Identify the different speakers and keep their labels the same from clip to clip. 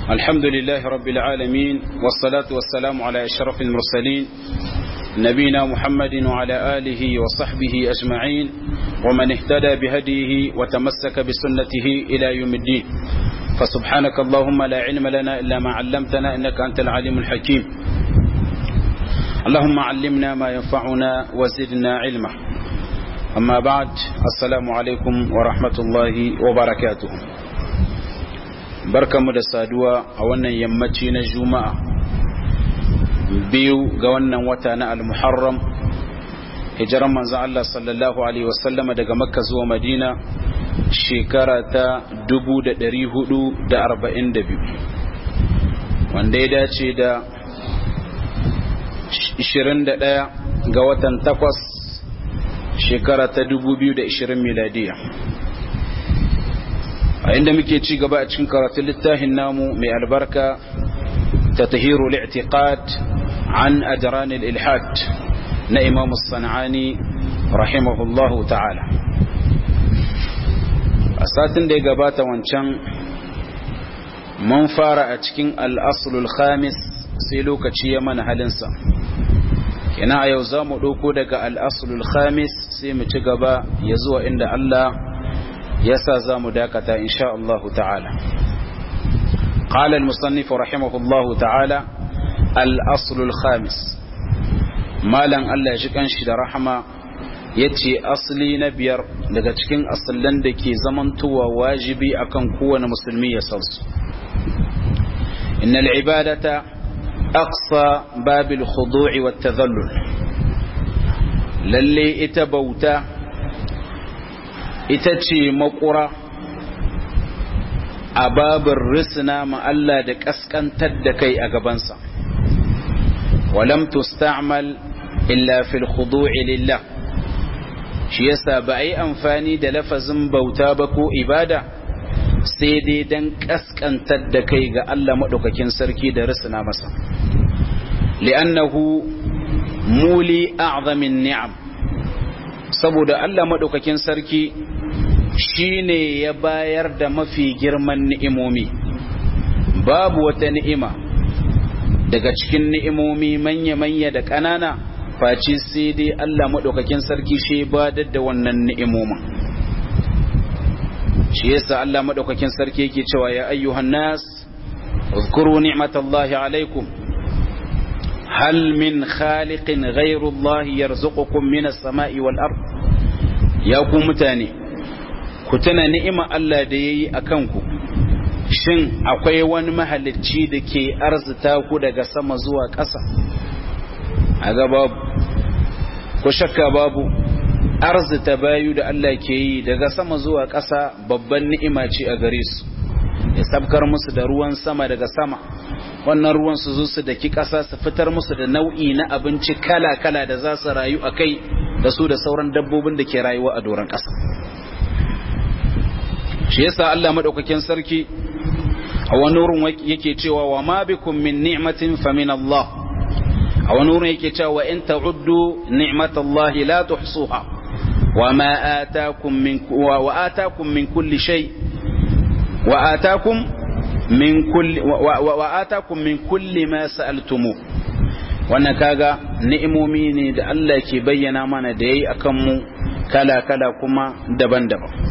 Speaker 1: الحمد لله رب العالمين والصلاة والسلام على أشرف المرسلين نبينا محمد وعلى آله وصحبه أجمعين ومن اهتدى بهديه وتمسك بسنته إلى يوم الدين فسبحانك اللهم لا علم لنا إلا ما علمتنا إنك أنت العليم الحكيم اللهم علمنا ما ينفعنا وزدنا علما أما بعد السلام عليكم ورحمة الله وبركاته barkamu da saduwa a wannan yammaci na juma'a biyu ga wannan wata na al-muharram hijiran manzon Allah sallallahu alaihi wasallama daga makka zuwa madina shekara ta 1442 wanda ya dace da 21 ga watan takwas shekara ta 2020 miladiya a inda muke ci gaba a cikin karatun littafin namu mai albarka ta tahiru li'tiqad an ajran al-ilhad na imam sanani rahimahullahu ta'ala a satin da ya gabata wancan mun fara a cikin al-aslul khamis sai lokaci ya mana halinsa kina a yau za mu ɗauko daga al-aslul khamis sai mu ci gaba ya zuwa inda Allah يسا زام داكتا إن شاء الله تعالى قال المصنف رحمه الله تعالى الأصل الخامس مالا ألا يجيك أنشد رحمة yace asali na biyar daga cikin asallan da ke zamantowa wajibi akan kowane musulmi ya san su innal ibadata aqsa babil khudu'i wat tadhallul lalle ita bauta ita ce makura a babin risina ma Allah da kaskantar da kai a gabansa walam tusta'mal illa fil khudu'i lillah shi yasa ba a yi amfani da lafazin bauta ba ko ibada sai dai dan kaskantar da kai ga Allah maɗaukakin sarki da risina masa li'annahu muli a'zamin ni'am saboda Allah maɗaukakin sarki shi ne ya bayar da mafi girman ni'imomi babu wata ni'ima daga cikin ni'imomi manya-manya da ƙanana face sai dai Allah maɗaukakin sarki shi ba da wannan ni'imomin shi yasa Allah maɗaukakin sarki yake cewa ya ayyuhan nas اذكروا نعمة الله عليكم هل من خالق غير الله يرزقكم من السماء والأرض يا متاني كتنا نعمة الله دي أكنكم shin akwai wani mahalicci da ke arzita ku daga sama zuwa ƙasa a ga babu ko shakka babu arzita bayu da Allah ke yi daga sama zuwa ƙasa babban ni'ima ce a gare su ya sabkar musu da ruwan sama daga sama wannan ruwan su zo su daki ƙasa su fitar musu da nau'i na abinci kala-kala da za su rayu a kai da su da sauran dabbobin da ke rayuwa a doron ƙasa shi yasa Allah maɗaukakin sarki a wani wurin yake cewa wa ma bikum min ni'matin fa min Allah a wani wurin yake cewa wa in ta'uddu ni'matallahi la tuhsuha wa ma atakum min wa atakum min kulli shay wa atakum min kulli wa atakum min kulli ma sa'altumu wannan kaga ni'imomi ne da Allah ke bayyana mana da yayi akan mu kala kala kuma daban-daban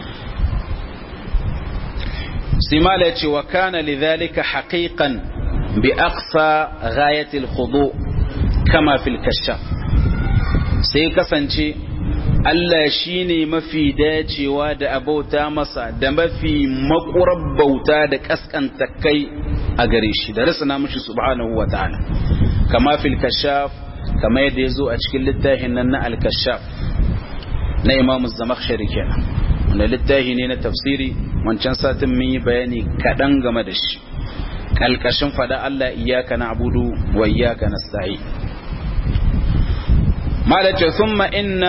Speaker 1: simala ce wa kana lidhalika haqiqan bi aqsa ghayati al-khudu kama fil kashaf sai kasance Allah shi ne mafi dacewa da abauta masa da mafi makurar bauta da kaskanta kai a gare shi da rasana mashi subhanahu wa ta'ala kama fil kashaf kama yadda ya zo a cikin littafin nan na al-kashaf na imam zamakhshari kenan wanda littafi ne na tafsiri wancan satin mun yi bayani kaɗan game da shi kalkashin fada Allah iyaka na abudu wa iyaka nasta'in malace thumma inna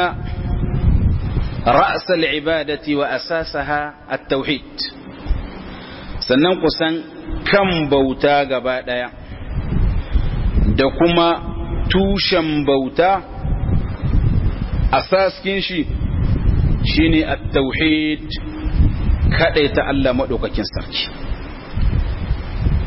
Speaker 1: رأس العبادة وأساسها التوحيد sannan kusan kan bauta gaba ɗaya da kuma tushen bauta asaskin shi shine at-tauhid ta Allah madaukakin sarki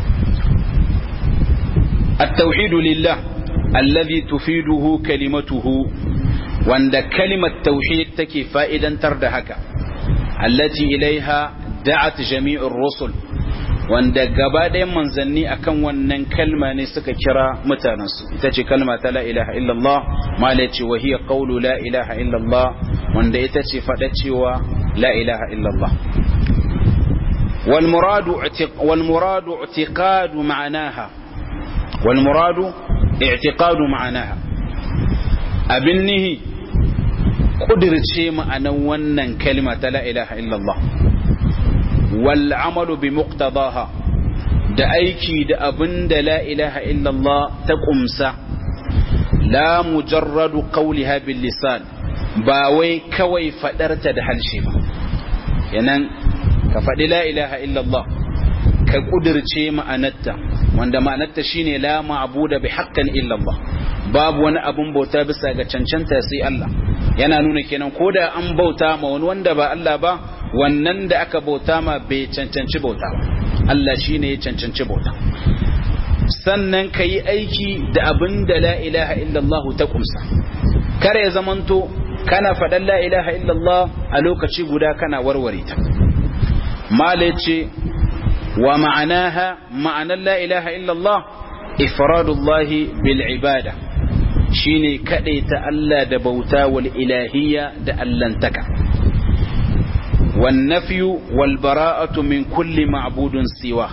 Speaker 1: التوحيد لله الذي تفيده كلمته وند كلمة توحيد تكي فائدا تردهك التي إليها دعت جميع الرسل wanda gaba ɗayan manzanni akan wannan kalma ne suka kira mutanensu ita ce kalma ta la ilaha illallah mala ce wa hiya qawlu la ilaha illallah wanda ita ce faɗa cewa la ilaha illallah wal muradu wal muradu i'tiqadu ma'anaha wal muradu i'tiqadu ma'anaha abin nihi kudirce ma'anan wannan kalma ta la ilaha illallah والعمل بمقتضاها da aiki da abin da la ilaha illallah ta kumsa la mujarradu qawliha bil lisan ba wai kawai fadarta da halshe ba yanan ka faɗi la ilaha illallah ka kudirce ma'anarta wanda ma'anarta shine la ma'buda bi haqqin illallah babu wani abun bauta bisa ga cancanta sai Allah yana nuna kenan koda an bauta ma wani wanda ba Allah ba wannan da aka bauta ma bai cancanci bauta ba Allah shi ne ya cancanci bauta sannan ka yi aiki da abin da la ilaha illallah ta kumsa kare ya zamanto kana faɗan la ilaha illallah a lokaci guda kana warware ta mala ce wa ma'anaha ma'anar la ilaha illallah ifradullahi bil ibada shine ta Allah da bauta wal ilahiyya da allantaka والنفي والبراءة من كل معبود سواه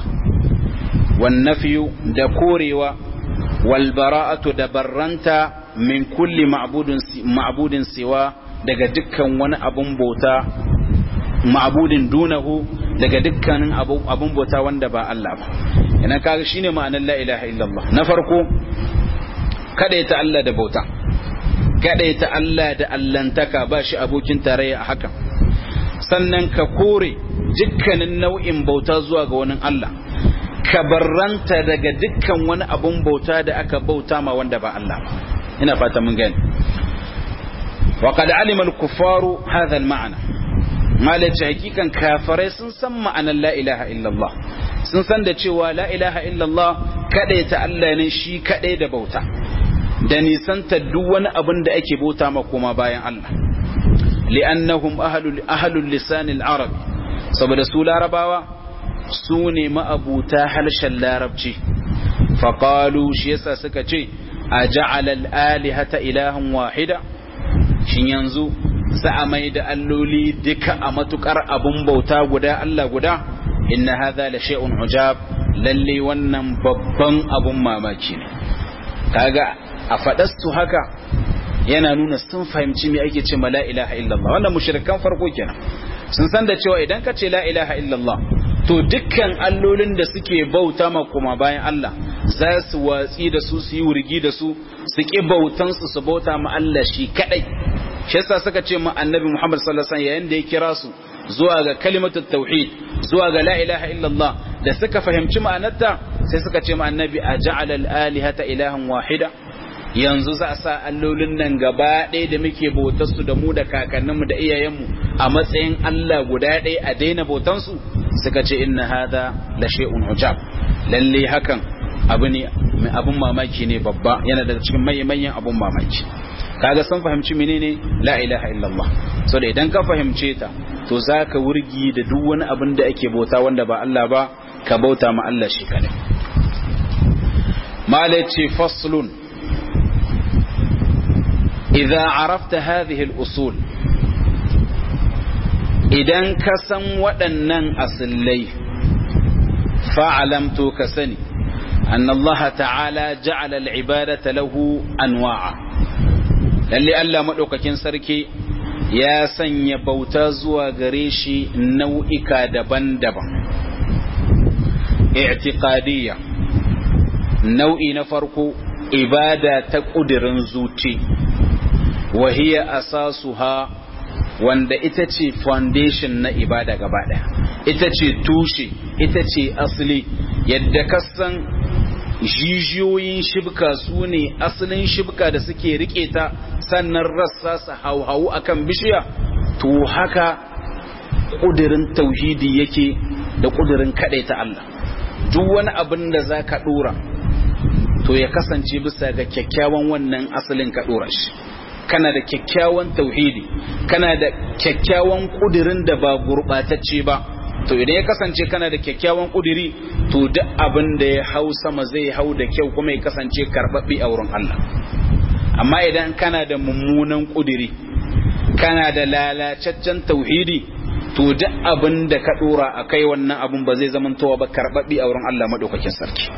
Speaker 1: والنفي دكوريوا والبراءة دبرنتا من كل معبود معبود سواه daga dukkan wani abun bauta ma'budin dunahu daga dukkanin abun bauta wanda ba Allah ba ina kaga shine ma'anar la ilaha illallah na farko kada ta Allah da bauta kada ta Allah da allantaka ba shi abokin tarayya a hakan sannan ka kore dukkanin nau'in bauta zuwa ga wani Allah ka barranta daga dukkan wani abun bauta da aka bauta ma wanda ba Allah ba ina fata mun gani wa qad alima al-kuffaru hadha al-ma'na malaci hakikan kafirai sun san ma'anar la ilaha illallah sun san da cewa la ilaha illallah kadai ta Allah ne shi kadai da bauta da nisanta duk wani abin da ake bauta ma koma bayan Allah li'annahum ahlul ahlul lisan al-arab saboda su larabawa su ne ma'abuta harshen larabci faqalu shi yasa suka ce aja'ala al-alihata ilahan wahida shin yanzu za a mai da alloli duka a matukar abun bauta guda Allah guda inna hadha la shay'un ujab lalle wannan babban abun mamaki ne kaga a faɗastu haka yana nuna sun fahimci me ake ce ma la ilaha illallah wannan mushrikan farko kenan sun san da cewa idan ka ce la ilaha illallah to dukkan allolin da suke bauta ma kuma bayan Allah za su watsi da su su yi wurgi da su su ki bautan su su bauta ma Allah shi kadai shi yasa suka ce ma annabi Muhammad sallallahu alaihi wasallam yayin da ya kira su zuwa ga kalimatut tauhid zuwa ga la ilaha illallah da suka fahimci ma'anarta sai suka ce ma annabi aja'ala al-alihata ilahan wahida yanzu za a sa allolin nan gaba ɗaya da muke bautarsu da mu da kakanninmu da iyayenmu a matsayin Allah guda ɗaya a daina bautansu suka ce inna hada la shay'un ujab lalle hakan abu ne mai abun mamaki ne babba yana daga cikin manyan abun mamaki kaga sun fahimci menene la ilaha illallah so da idan ka fahimce ta to zaka wurgi da duk wani abin da ake bauta wanda ba Allah ba ka bauta ma Allah shi kadai mala ce faslun إذا عرفت هذه الأصول idan ka san waɗannan asillai fa'alamto ka sani أن الله تعالى جعل العبادة له أنواعا lalle Allah maɗaukakin sarki ya sanya bauta zuwa gare shi nau'ika daban-daban i'tiqadiyya nau'i na farko ibada ta ƙudirin zuci wahiya asasuha wanda ita ce foundation na ibada gaba ɗaya ita ce tushe ita ce asali yadda kasan jijiyoyin shibka su ne asalin shibka da suke rike ta sannan rassa su hauhawu akan bishiya to haka ƙudirin tauhidi yake da ƙudirin kaɗai ta Allah duk wani abin da za ka ɗora to ya kasance bisa ga kyakkyawan wannan asalin ka dora shi kana da kyakkyawan tauhidi kana da kyakkyawan kudirin da ba gurbatacce ba to idan ya kasance kana da kyakkyawan kudiri to duk abin da ya hau sama zai hau da kyau kuma ya kasance karbabbe a wurin Allah amma idan kana da mummunan kudiri kana da lalacaccen tauhidi to duk abin da ka dora a kai wannan abin ba zai zamantowa ba karbabbe a wurin Allah madaukakin sarki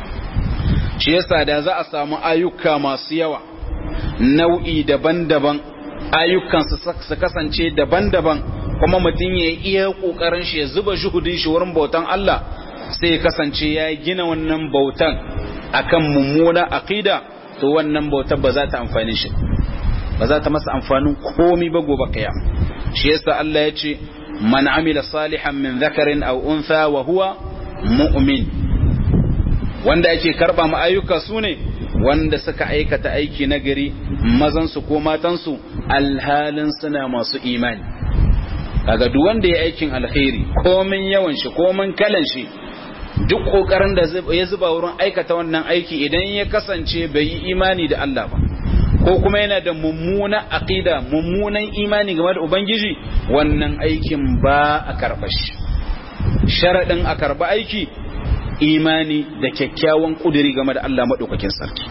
Speaker 1: shi yasa da za a samu ayyuka masu yawa nau'i daban-daban ayyukan su kasance daban-daban kuma mutum ya iya kokarin shi ya zuba shuhudin shi wurin bautan Allah sai ya kasance ya gina wannan bautan akan mummuna aqida to wannan bautar ba za ta amfani shi ba za ta masa amfanin komi ba gobe kiyam shi yasa Allah ya ce man amila salihan min dhakarin aw untha wa huwa mu'min wanda ake karba ma ayyuka sune wanda suka aikata aiki nagari mazan su ko matan su alhalin suna masu imani kaga duk wanda ya aikin alkhairi komin yawan shi komin kalan shi duk kokarin da ya zuba wurin aikata wannan aiki idan ya kasance bai yi imani da Allah ba ko kuma yana da mummuna aqida mummunan imani game da ubangiji wannan aikin ba a karba shi sharadin a karba aiki imani da kyakkyawan kuduri game da Allah madaukakin sarki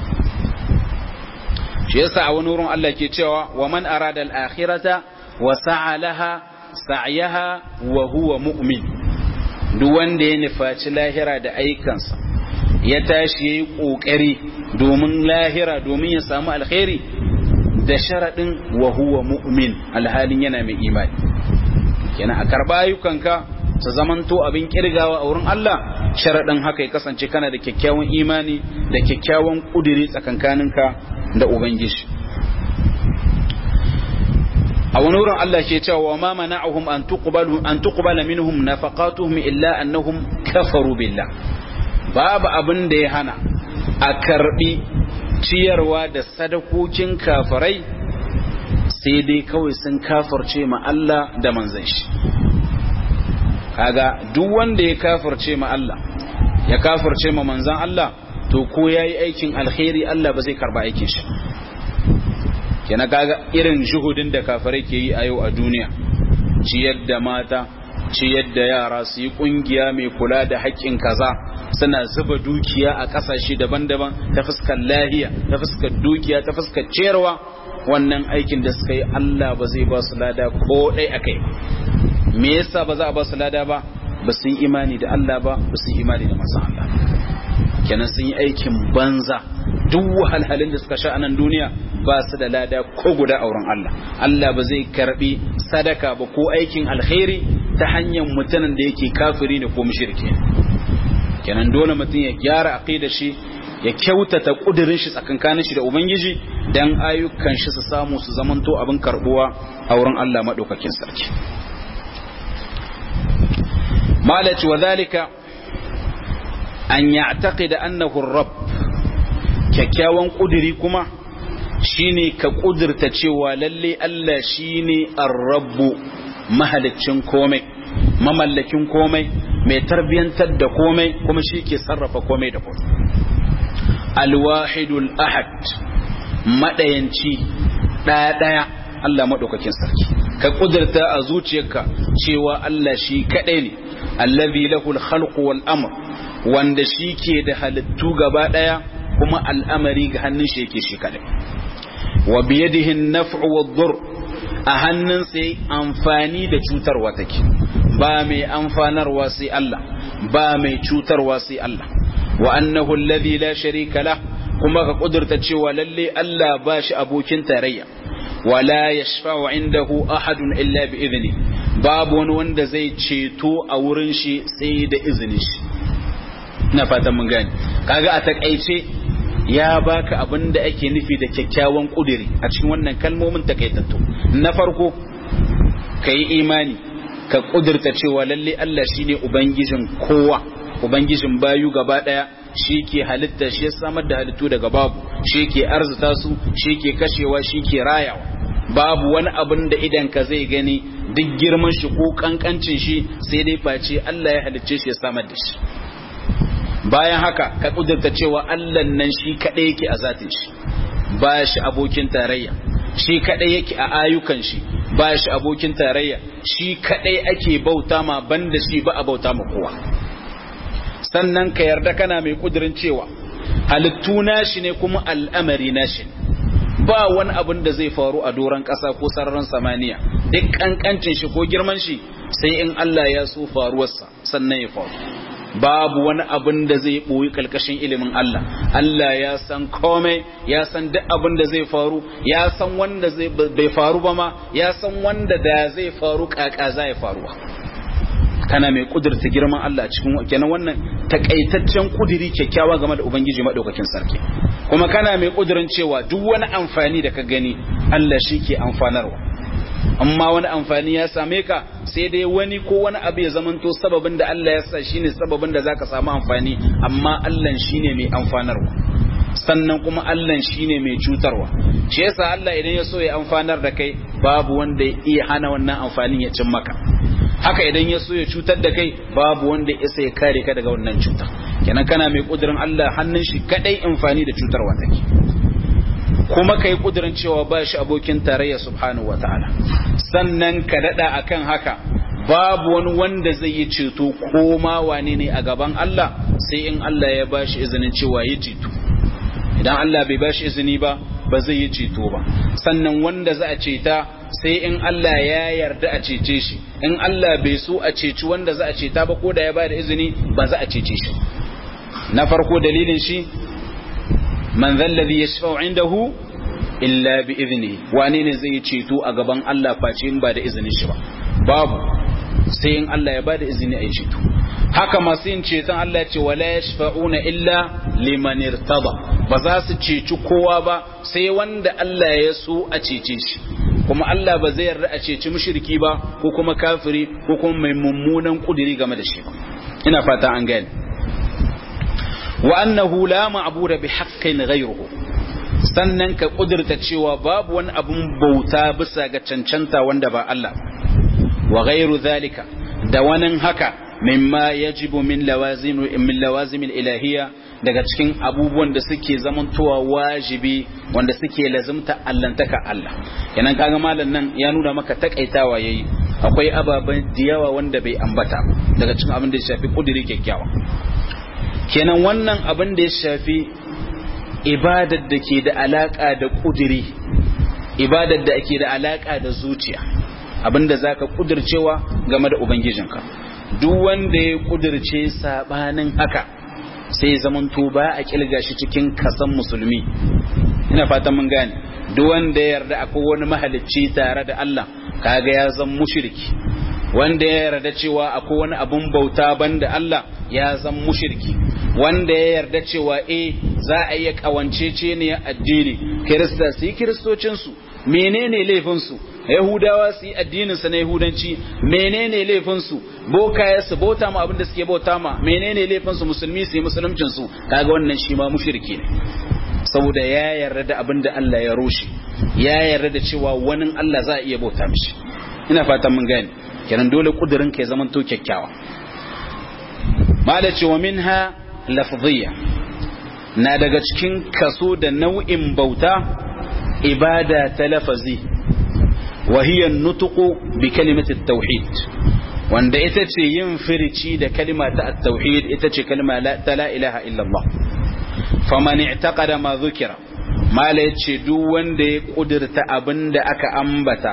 Speaker 1: shi yasa a wani wurin Allah ke cewa wa man arada al-akhirata wa sa'a laha sa'yaha wa huwa mu'min duk wanda ya nufaci lahira da aikansa ya tashi yayi kokari domin lahira domin ya samu alkhairi da sharadin wa huwa mu'min alhalin yana mai imani kenan a karba ayyukanka su zamanto abin kirgawa a wurin Allah sharadin haka ya kasance kana da kyakkyawan imani da kyakkyawan kudiri tsakankaninka da ubangiji a wani wurin Allah ke cewa wa ma mana'ahum an tuqbalu an tuqbala minhum nafaqatuhum illa annahum kafaru billah babu abin da ya hana a karbi ciyarwa da sadakokin kafirai sai dai kawai sun kafirce ma Allah da manzon shi kaga duk wanda ya kafirce ma Allah ya kafirce ma manzon Allah to ko yayi aikin alkhairi Allah ba zai karba aikin shi kenan kaga irin shuhudin da kafirai ke yi a yau a duniya ciyar da mata ciyar da yara su yi kungiya mai kula da haƙƙin kaza suna zuba dukiya a ƙasashe daban-daban ta fuskar lahiya ta fuskar dukiya ta fuskar ciyarwa wannan aikin da suka yi Allah ba zai ba su lada ko ɗai akai me yasa ba za a ba su lada ba ba sun imani da Allah ba ba sun imani da masu Allah kenan sun yi aikin banza duk wahalhalin da suka sha a nan duniya ba su da lada ko guda auren Allah Allah ba zai karbi sadaka ba ko aikin alkhairi ta hanyar mutanen da yake kafiri ne ko mushriki kenan dole mutum ya gyara aqida shi ya kyautata kudirin shi tsakankanin shi da ubangiji dan ayyukan shi su samu su zamanto abin karbuwa a wurin Allah madaukakin sarki malaci wa zalika an ya'taqida annahu ar-rabb kyakkyawan kudiri kuma shine ka kudurta cewa lalle Allah shine ar-rabbu mahaliccin komai mamallakin komai mai tarbiyantar da komai kuma shi ke sarrafa komai da komai al-wahidul ahad madayanci daya daya Allah madaukakin sarki ka kudurta a zuciyarka cewa Allah shi kadai ne allazi lahul khalqu wal amr wanda shi ke da halittu gaba daya kuma al'amari ga hannun shi yake shi kadai wa biyadihi an-naf'u wad-dur a hannun sai amfani da cutarwa take ba mai amfanarwa sai Allah ba mai cutarwa sai Allah wa annahu alladhi la sharika lah kuma ka kudurta cewa lalle Allah ba shi abokin tarayya wala yashfa'u indahu ahadun illa bi idni babu wani wanda zai ceto a wurin shi sai da izinin shi ina fatan mun gane kaga a takaice ya baka abin da ake nufi da kyakkyawan kudiri a cikin wannan kalmomin takaitattu na farko ka yi imani ka kudirta cewa lalle Allah shine ubangijin kowa ubangijin bayu gaba daya shi ke halitta shi ya samar da halittu daga babu shi ke arzuta su shi ke kashewa shi ke rayawa babu wani abin da idan ka zai gani duk girman shi ko kankancin shi sai dai face Allah ya halicce shi ya samar da shi bayan haka ka kudurta cewa Allah nan shi kadai yake a zatin shi ba shi abokin tarayya shi kadai yake a ayyukan shi ba shi abokin tarayya shi kadai ake bauta ma banda shi ba a bauta ma kowa sannan ka yarda kana mai kudirin cewa halittu nashi ne kuma al'amari nashi ne ba wani abin da zai faru a doron ƙasa ko sararin samaniya duk ƙanƙancin shi ko girman shi sai in Allah ya so faruwarsa sannan ya faru babu wani abin da zai ɓoyi ƙarƙashin ilimin Allah Allah ya san komai ya san duk abin da zai faru ya san wanda zai bai faru ba ma ya san wanda da zai faru ƙaƙa za ya faruwa kana mai kudurta girman Allah cikin kenan wannan takaitaccen kudiri kyakkyawa game da ubangiji madaukakin sarki kuma kana mai kudirin cewa duk wani amfani da ka gani Allah shi ke amfanarwa amma wani amfani ya same ka sai dai wani ko wani abu ya zamanto sababin da Allah ya sa shine sababin da zaka samu amfani amma Allah shine mai amfanarwa sannan kuma Allah shine mai cutarwa shi yasa Allah idan ya so ya amfanar da kai babu wanda ya iya hana wannan amfanin ya cin maka haka idan ya so ya cutar da kai babu wanda ya isa ya kare ka daga wannan cutar kenan kana mai kudirin Allah hannun shi kadai amfani da cutarwa take kuma kai kudirin cewa ba shi abokin tarayya subhanahu wataala sannan ka dada akan haka babu wani wanda zai yi ceto ko ma wane ne a gaban Allah sai in Allah ya bashi izinin cewa yi ceto idan Allah bai bashi izini ba ba zai yi ceto ba sannan wanda za a ceta sai in Allah ya yarda a cece shi in Allah bai so a ceci wanda za a ceta ba ko da ya bada izini ba za a cece shi na farko dalilin shi man zalladhi yashfa'u indahu illa bi iznihi wane ne zai ceto a gaban Allah face in ba da izinin shi ba babu sai in Allah ya bada izini a yi ceto haka masu yin ceton Allah ce wala yashfa'una illa liman irtada ba za su ceci kowa ba sai wanda Allah ya so a cece shi kuma Allah ba zai yarda a ceci mushriki ba ko kuma kafiri ko kuma mai mummunan kudiri game da shi ba ina fata an gane wa annahu la ma'budu bi haqqin ghayruhu sannan ka kudurta cewa babu wani abun bauta bisa ga cancanta wanda ba Allah wa ghayru zalika da wani haka mimma yajibu min lawazim min lawazim ilahiyya daga cikin abubuwan da suke zamantowa wajibi wanda suke lazimta allantaka Allah kenan kaga malam nan ya nuna maka takaitawa yayi akwai ababen diyawa wanda bai ambata daga cikin abin da ya shafi kudiri kyakkyawa kenan wannan abin da ya shafi ibadar da ke da alaka da kudiri ibadar da ke da alaka da zuciya abinda zaka kudircewa game da ubangijinka duk wanda ya kudirce sabanin haka sai zamanto ba a kilga shi cikin kasan musulmi ina fatan mun gane duk wanda ya yarda akwai wani mahalicci tare da Allah kaga ya zan mushriki wanda ya yarda cewa akwai wani abun bauta banda Allah ya zan mushriki wanda ya yarda cewa eh za a iya kawancece ne addini kirista su yi kiristocinsu menene laifinsu yahudawa su yi addininsu na yahudanci menene laifinsu bokaye su bauta ma abinda suke bauta ma menene laifinsu musulmi su yi musuluncinsu kaga wannan shi ma mushriki ne saboda ya yarda da abinda Allah ya rushe ya yarda da cewa wani Allah za a iya bauta mishi ina fatan mun gane kenan dole kudirin ka ya zama to kyakkyawa mala cewa minha lafziyya na daga cikin kaso da nau'in bauta ibada ta lafazi وهي النطق بكلمة التوحيد wanda ita ce yin firici da kalma ta at-tauhid ita ce kalma ta la ilaha illallah faman i'taqada ma dhukira mala yace duk wanda ya kudirta abinda aka ambata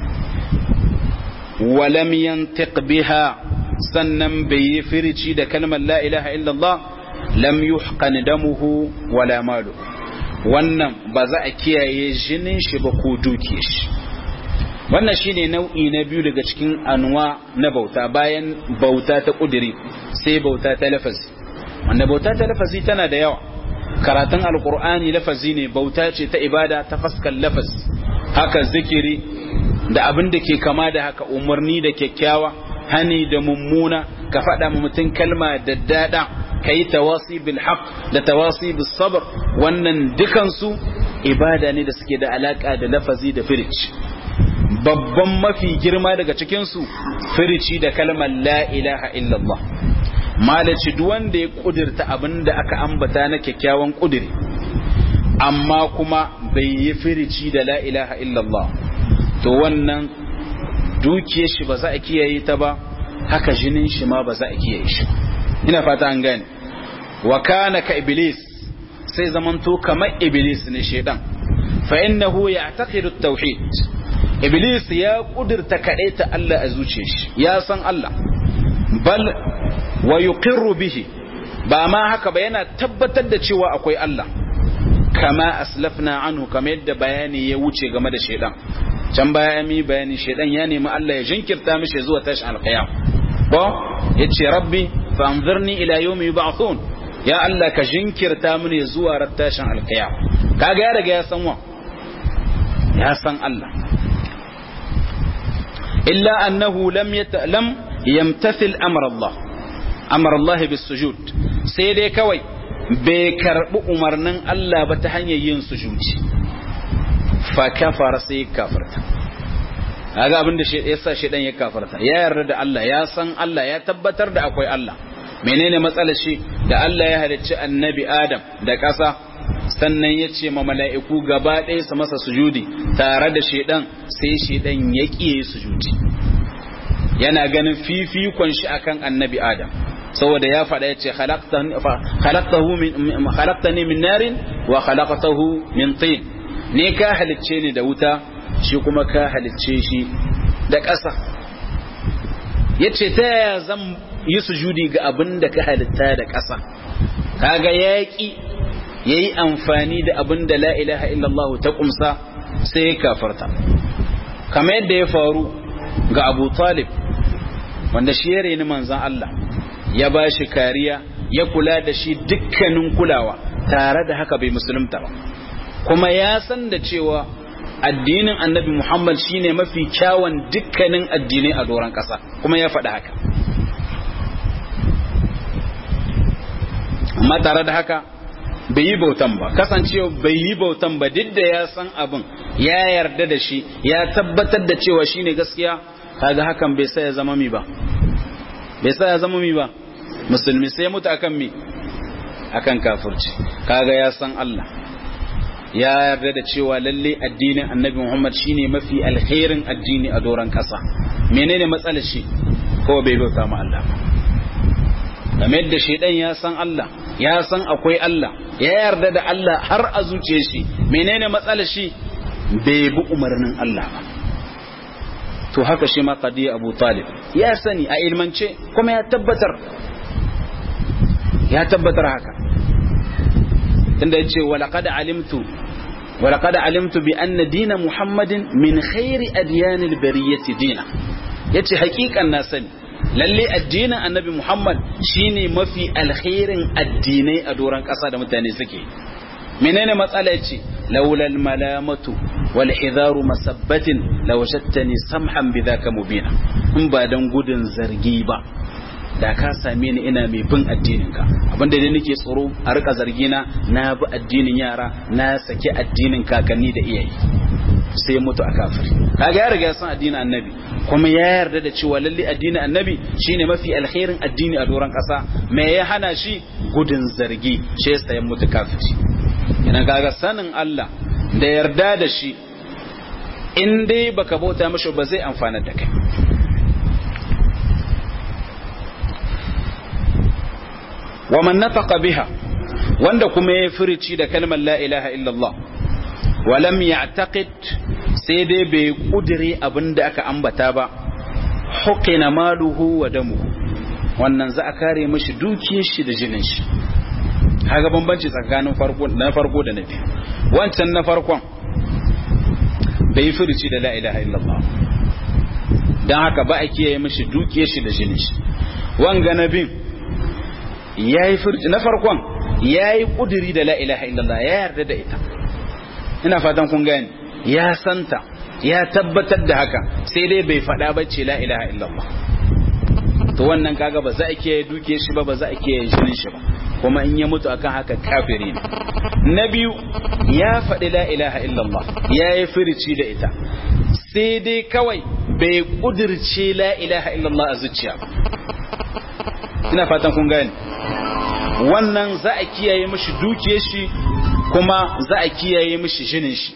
Speaker 1: walam yantiq biha sannan bai yi firici da kalmar la ilaha illallah lam yuhqan damuhu wala maluhu wannan ba za a kiyaye jinin shi ba ko dukiyar shi wannan shine nau'i na biyu daga cikin anuwa na bauta bayan bauta ta kudiri sai bauta ta lafazi wanda bauta ta lafazi tana da yawa karatun alkur'ani lafazi ne bauta ce ta ibada ta fuskar lafazi haka zikiri da abin da ke kama da haka umarni da kyakkyawa hani da mummuna ka faɗa ma mutum kalma da dada ka yi tawasi bil haq da tawasi bil sabr wannan dukansu ibada ne da suke da alaka da lafazi da firici babban mafi girma daga cikinsu firici da kalmar la ilaha illallah malaci duk wanda ya kudirta abinda aka ambata na kyakkyawan kudiri amma kuma bai yi firici da la ilaha illallah to wannan dukiyar shi ba za a kiyaye ta ba haka jinin shi ma ba za a kiyaye shi ina fata an gane wa kana ka iblis sai zamanto kamar iblis ne shedan fa innahu ya'taqidu at-tauhid iblis ya kudirta ta Allah a zuciyar shi ya san Allah bal wa yuqirru bihi ba ma haka ba yana tabbatar da cewa akwai Allah kama aslafna anhu kamar yadda bayani ya wuce game da shedan can baya mi bayani shedan ya nemi Allah ya jinkirta mishi zuwa tashin alqiyam ba yace rabbi fa anzirni ila yawmi yub'athun ya Allah ka jinkirta mini zuwa ran tashin alqiyam kaga ya riga ya san wa ya san Allah illa annahu lam lam yamtathil amra Allah amara Allah bis sujud sai dai kawai bai karbi umarnin Allah ba ta hanyar yin sujudi fa kafara sai kafirta kaga abin da yasa shedan ya kafarta ya yarda da Allah ya san Allah ya tabbatar da akwai Allah menene matsalar shi da Allah ya halicci annabi Adam da ƙasa sannan ya ce ma mala'iku gaba ɗaya su masa sujudi tare da shedan sai shedan ya ƙiye sujudi yana ganin fifikon shi akan annabi Adam saboda ya faɗa ya ce khalaqtani min narin wa khalaqtahu min tin ne ka halicce ni da wuta shi kuma ka halicce shi da ƙasa ya ce ta yaya zan yi sujudi ga abin da ka halitta da ƙasa kaga yaƙi ya yi amfani da abin da la ilaha illallah ta ƙumsa sai ya kafarta kamar yadda ya faru ga abu talib wanda shi ya reni manzan Allah ya ba shi kariya ya kula da shi dukkanin kulawa tare da haka bai musulunta ba kuma ya san da cewa addinin annabi Muhammad shine mafi kyawun dukkanin addinai a doron ƙasa kuma ya faɗi haka amma tare da haka bai yi bautan ba kasancewa bai yi bautan ba duk da ya san abin ya yarda da shi ya tabbatar da cewa shine gaskiya kaga hakan bai sa ya zama mi ba bai sa ya zama mi ba musulmi sai mutu akan mi akan kafirci kaga ya san Allah ya yarda da cewa lalle addinin annabi Muhammad shine mafi alkhairin addini a doron kasa menene matsalar shi ko bai bauta ma Allah ba game da shedan ya san Allah ya san akwai Allah ya yarda da Allah har a zuciyar shi menene matsalar shi bai bi umarnin Allah ba to haka shi ma qadi Abu Talib ya sani a ilmance kuma ya tabbatar ya tabbatar haka tunda yace walaqad alimtu walaqad alimtu bi anna dina muhammadin min khairi adyanil bariyati dina yace hakikan na sani lalle addinin annabi muhammad shine mafi alkhairin addinai a doron kasa da mutane suke menene matsala yace laulal malamatu wal hidaru masabbatin lawajadtani samhan bidhaka mubina in ba dan gudun zargi ba da ka same ni ina mai bin addininka abinda dai nake tsoro a rika zargina na bi addinin yara na saki addinin kakanni da iyayi sai mutu a kafiri kaga ya riga ya san addinin annabi kuma ya yarda da cewa lalle addinin annabi shine mafi alkhairin addini a doron kasa me ya hana shi gudun zargi shi yasa ya mutu kafiri idan kaga sanin Allah da yarda da shi in dai baka bauta mishi ba zai amfana da kai wa man nataqa biha wanda kuma ya furici da kalmar la ilaha illallah wa lam ya'taqid sai dai bai kudire abinda aka ambata ba huqina maluhu wa damuhu wannan za a kare mishi dukiyar shi da jinin shi kaga bambanci tsakanin farko na farko da na biyu wancan na farkon bai furici da la ilaha illallah dan haka ba a kiyaye mishi dukiyar shi da jinin shi wanga na bin yayi furci na farkon yayi kuduri da la ilaha illallah ya yarda da ita ina fatan kun gane ya santa ya tabbatar da haka sai dai bai faɗa ba ce la ilaha illallah to wannan kaga ba za a kiyaye duke shi ba ba za a kiyaye jinin shi ba kuma in ya mutu akan haka kafiri ne na biyu ya faɗi la ilaha illallah ya yi firici da ita sai dai kawai bai kudirce la ilaha illallah a zuciya ina fatan kun gane wannan za a kiyaye mishi dukiyar shi kuma za a kiyaye mishi jinin shi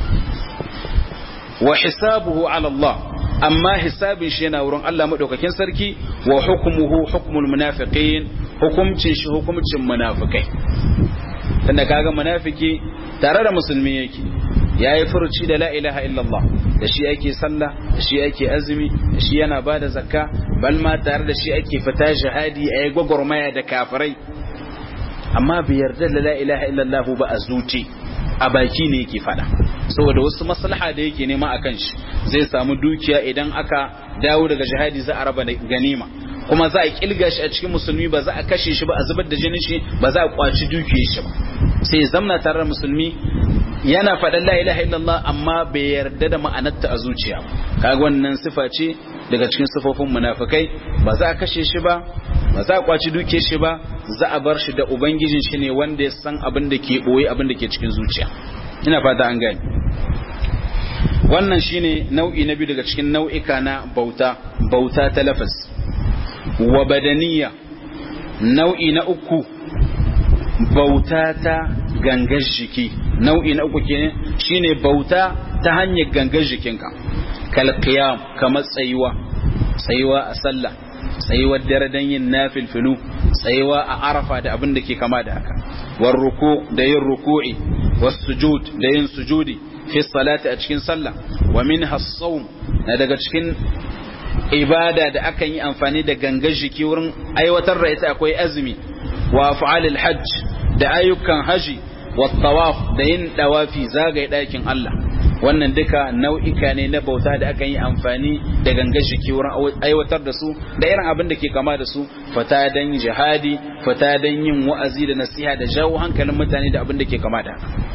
Speaker 1: wa hisabuhu ala Allah amma hisabin shi yana wurin Allah madaukakin sarki wa hukmuhu hukmul munafiqin hukumcin shi hukumcin munafikai tunda kaga munafiki tare da musulmi yake yayi furuci da la ilaha illallah da shi ake sallah da shi ake azumi da shi yana bada zakka bal ma tare da shi ake fita jihadi ayi gwagwarmaya da kafirai amma bai yarda da la ilaha illallah ba a zuci a baki ne yake fada saboda wasu maslaha da yake nema akan shi zai samu dukiya idan aka dawo daga jihadi za a raba ganima kuma za a kilga shi a cikin musulmi ba za a kashe shi ba a zubar da jinin shi ba za a kwaci dukiyar shi ba sai zamna tare da musulmi yana faɗan la ilaha illallah amma bai yarda da ma'anarta a zuciya kaga wannan sifa ce daga cikin sifofin munafikai ba za a kashe shi ba ba za a kwaci dukiyar shi ba za a bar shi da ubangijin shi ne wanda ya san abin da ke boye abin da ke cikin zuciya ina fata an gani wannan shine nau'i na biyu daga cikin nau'ika na bauta bauta ta lafaz wa badaniya nau'i na uku bauta ta gangar jiki nau'i na uku kenan shine bauta ta hanyar gangar jikinka kal qiyam kamar tsayuwa tsayuwa a sallah tsayuwar dare don yin nafilfilu tsayuwa a arafa da abin da ke kama da haka war ruku da yin ruku'i was sujud da yin sujudi fi salati a cikin sallah wa min as-sawm na daga cikin ibada da akan yi amfani da gangar jiki wurin aiwatar da ita akwai azumi wa af'alil hajj da ayyukan haji wa tawaf da yin dawafi zagaye dakin Allah wannan duka nau'ika ne na bauta da akan yi amfani da gangar jiki wurin aiwatar da su da irin abin da ke kama da su fata dan jihadi fata dan yin wa'azi da nasiha da jawo hankalin mutane da abin da ke kama da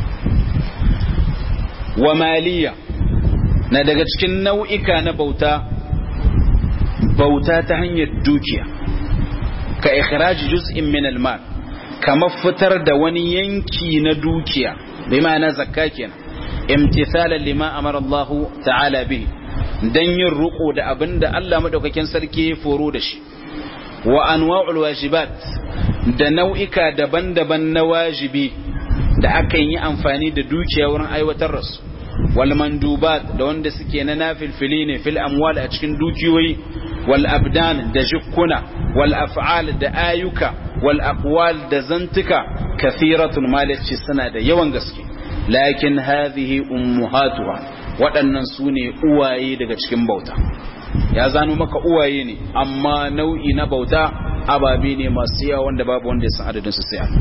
Speaker 1: wa maliya na daga cikin nau'ika na bauta bauta ta hanyar dukiya ka ikhraji juz'in min al-mal kamar fitar da wani yanki na dukiya bai ma'ana zakka kenan imtithalan lima amara Allah ta'ala bihi dan yin ruko da abinda Allah madaukakin sarki ya foro da shi wa anwa'ul wajibat da nau'ika daban-daban na wajibi da aka yi amfani da dukiya wurin aiwatar da su wal mandubat da wanda suke na nafilfili ne fil amwal a cikin dukiyoyi wal abdan da jikkuna wal af'al da ayuka wal aqwal da zantuka kathiratun malaci suna da yawan gaske lakin hadhihi ummahatuha waɗannan su ne uwaye daga cikin bauta ya zano maka uwaye ne amma nau'i na bauta ababe ne masu yawa wanda babu wanda ya san adadin su sai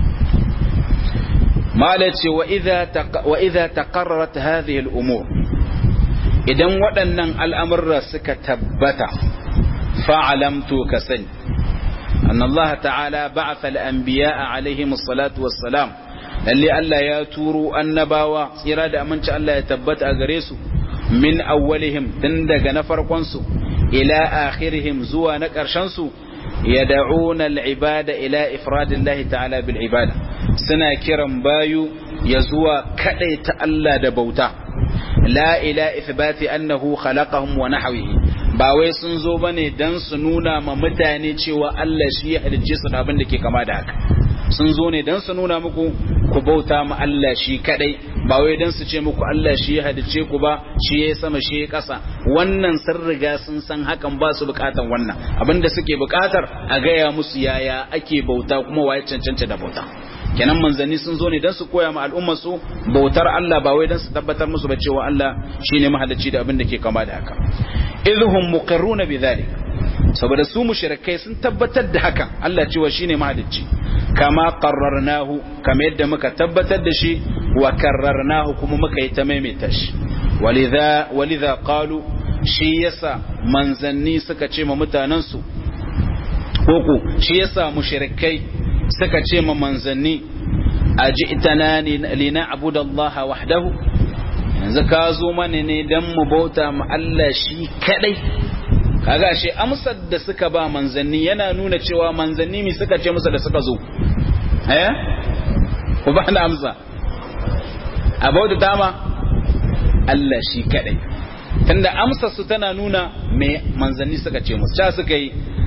Speaker 1: mala ce wa idha taqarrarat hadhihi al-umur idan waɗannan al'amurra suka tabbata fa'alamtu ka sani أن الله تعالى بعث الأنبياء عليهم الصلاة والسلام lalle Allah ya turo annabawa tsira da aminci Allah ya tabbata a gare su min awwalihim tun daga na farkon su ila akhirihim zuwa na ƙarshen su yad'una al-ibada ila ifradillahi ta'ala bil ibada suna kiran bayu ya zuwa ta Allah da bauta la ila ithbati annahu khalaqahum wa nahwihi ba wai sun zo bane dan su nuna ma mutane cewa Allah shi ya halicce su da abin da ke kama da haka sun zo ne dan su nuna muku ku bauta ma Allah shi kadai ba wai dan su ce muku Allah shi ya halice ku ba shi ya sama shi ya kasa wannan sun riga sun san hakan ba su bukatan wannan abinda suke bukatar a gaya musu yaya ake bauta kuma waye cancanta da bauta kenan manzanni sun zo ne dan su koya ma al'ummar su bautar Allah ba wai dan su tabbatar musu ba cewa Allah shine mahalicci da abin da ke kama da haka idhum muqirruna bidhalik saboda su mushrikai sun tabbatar da hakan Allah cewa shine mahalicci kama qarrarnahu kama yadda muka tabbatar da shi wa karrarnahu kuma muka yi ta maimaita shi walidha walidha qalu shi yasa manzanni suka ce ma mutanen su koko shi yasa mushrikai suka ce ma manzanni aji'tana lina abudallaha wahdahu yanzu ka zo mana ne dan mu bauta ma Allah shi kadai kaga shi amsar da suka ba manzanni yana nuna cewa manzanni mi suka ce musu da suka zo eh ku ba na amsa a bauta dama Allah shi kadai tunda amsar su tana nuna me manzanni suka ce musu ta suka yi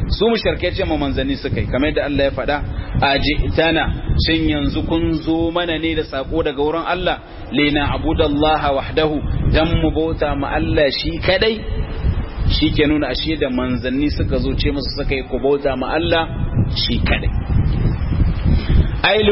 Speaker 1: su mushrikai ce ma manzanni suka yi kamar yadda Allah ya faɗa ajitana shin yanzu kun zo mana ne da sako daga wurin Allah lina abudallaha wahdahu dan mu bauta ma Allah shi kadai shi ke nuna ashe da manzanni suka zo ce musu suka yi ku bauta ma Allah shi kadai ay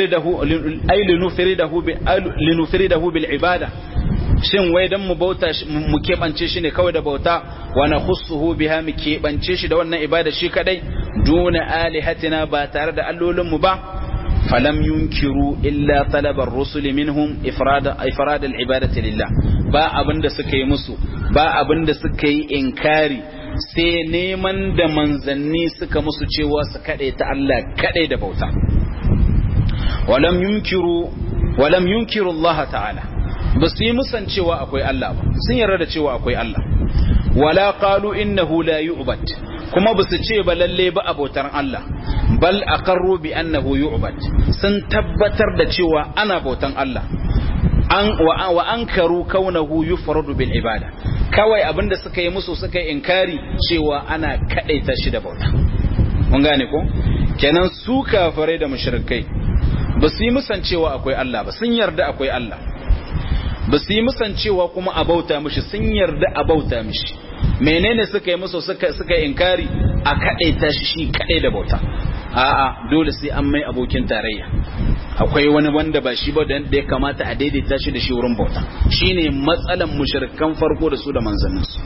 Speaker 1: linufiridahu bil ibada shin wai dan mu bauta mu keɓance shi ne kawai da bauta wa na khussuhu biha mu keɓance shi da wannan ibada shi kadai duna alihatina ba tare da allolinmu ba falam yunkiru illa talabar rusul minhum ifrada ifrad al ibadati lillah ba abinda suka yi musu ba abinda suka yi inkari sai neman da manzanni suka musu cewa su kaɗai ta Allah kaɗai da bauta walam yunkiru walam yunkiru Allah ta'ala ba su yi musan cewa akwai Allah ba sun yarda da cewa akwai Allah wala qalu innahu la yu'bad kuma ba su ce ba lalle ba abotar Allah bal aqarru bi annahu yu'bad sun tabbatar da cewa ana bautan Allah an wa ankaru kaunahu yufradu bil ibada kawai abinda suka yi musu suka yi inkari cewa ana kadaita shi da bauta mun gane ko kenan su kafirai da mushrikai ba su yi musan cewa akwai Allah ba sun yarda akwai Allah ba su yi musan cewa kuma a bauta mishi sun yarda a bauta mishi menene suka yi musu suka suka inkari a kadaita shi shi kadai da bauta a'a dole sai an mai abokin tarayya akwai wani wanda ba shi ba da ya kamata a daidaita shi da shi wurin bauta shine matsalan mushrikan farko da su da manzannin su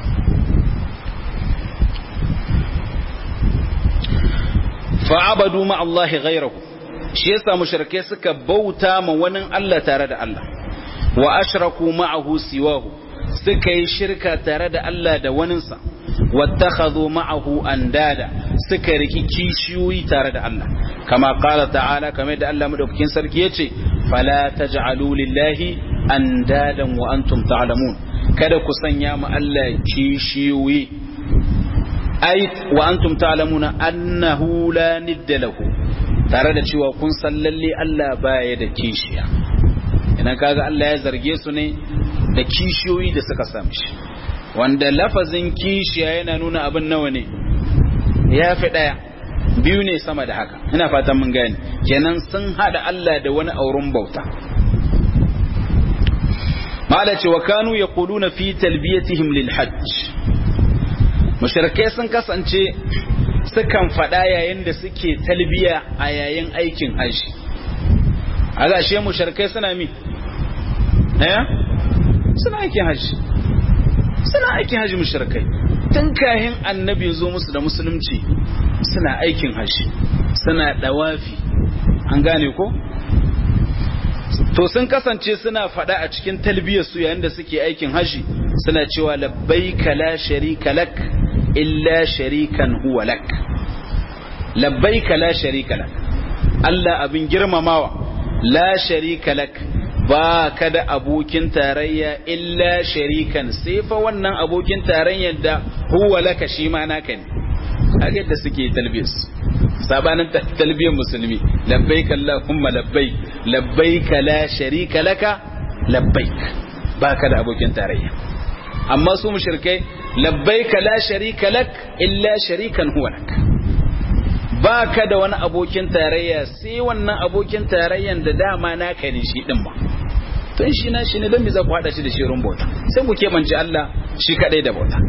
Speaker 1: fa'abadu ma Allah ghayrahu shi yasa mushrike suka bauta ma wani Allah tare da Allah wa ashraku ma'ahu siwahu suka yi shirka tare da Allah da waninsa wattakhadhu ma'ahu andada suka riki kishiyoyi tare da Allah kama qala ta'ala kamar da Allah madaukakin sarki yace fala taj'alu lillahi andadan wa antum ta'lamun kada ku sanya mu Allah kishiyoyi ai wa antum ta'lamuna annahu la nidda lahu tare da cewa kun san lalle Allah baya da kishiya idan kaga Allah ya zarge su ne da kishiyoyi da suka sami shi wanda lafazin kishiya yana nuna abin nawa ne ya fi ɗaya biyu ne sama da haka ina fatan mun gane kenan sun hada Allah da wani auren bauta mala ce wa kanu yaquluna fi talbiyatihim lil hajj mushrikai sun kasance sukan faɗa yayin da suke talbiya a yayin aikin hajji a gashe mushrikai suna mi eh suna aikin hajji suna aikin hajji mushrikai tun kahin annabi zo musu da musulunci suna aikin hajji suna dawafi an gane ko to sun kasance suna fada a cikin talbiyar su yayin da suke aikin hajji suna cewa labbaika la sharika lak illa sharikan huwa lak labbaika la sharika lak Allah abin girmamawa la sharika lak ba ka da abokin tarayya illa sharikan sai fa wannan abokin tarayyar da huwa laka shi ma naka ne kaga yadda suke talbiyas sabanin talbiyar musulmi labbaik allahumma labbaik labbaik la sharika laka labbaik ba ka da abokin tarayya amma su mushrikai labbaik la sharika lak illa sharikan huwa lak ba ka da wani abokin tarayya sai wannan abokin tarayyan da dama naka ne shi din ba to shi na shi ne don me za ku hada shi da shirin bauta sai ku keɓance Allah shi kadai da bauta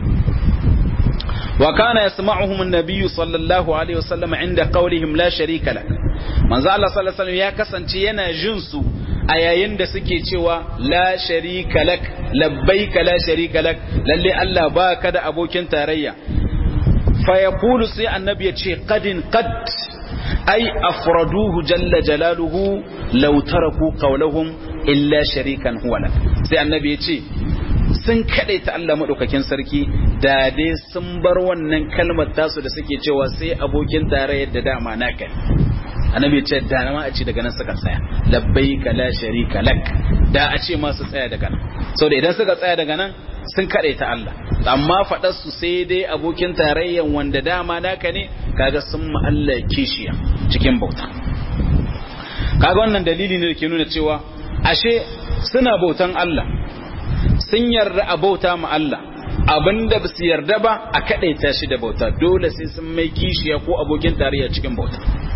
Speaker 1: wa kana yasma'uhum an-nabiy sallallahu alaihi wasallam inda qawlihim la sharika lak manzo Allah sallallahu alaihi wasallam ya kasance yana jin su a yayin da suke cewa la sharika lak labbaika la sharika lak lalle Allah ba ka da abokin tarayya fa yaqulu sai annabi ya ce qadin qad ai afraduhu jalla jalaluhu law taraku qawlahum illa sharikan huwa lak sai annabi ya ce sun ta Allah madaukakin sarki da dai sun bar wannan kalmar tasu da suke cewa sai abokin tarayyar da dama naka annabi ya ce da ma a ce daga nan suka tsaya labbaika la sharika lak da a ce ma su tsaya daga nan saboda idan suka tsaya daga nan sun ta Allah amma faɗar su sai dai abokin tarayyan wanda dama naka ne kaga sun ma Allah kishiya cikin bauta kaga wannan dalili ne da ke nuna cewa ashe suna bautan Allah sun yarda a bauta ma Allah abinda ba su yarda ba a kadaita shi da bauta dole sai sun mai kishiya ko abokin tarayya cikin bauta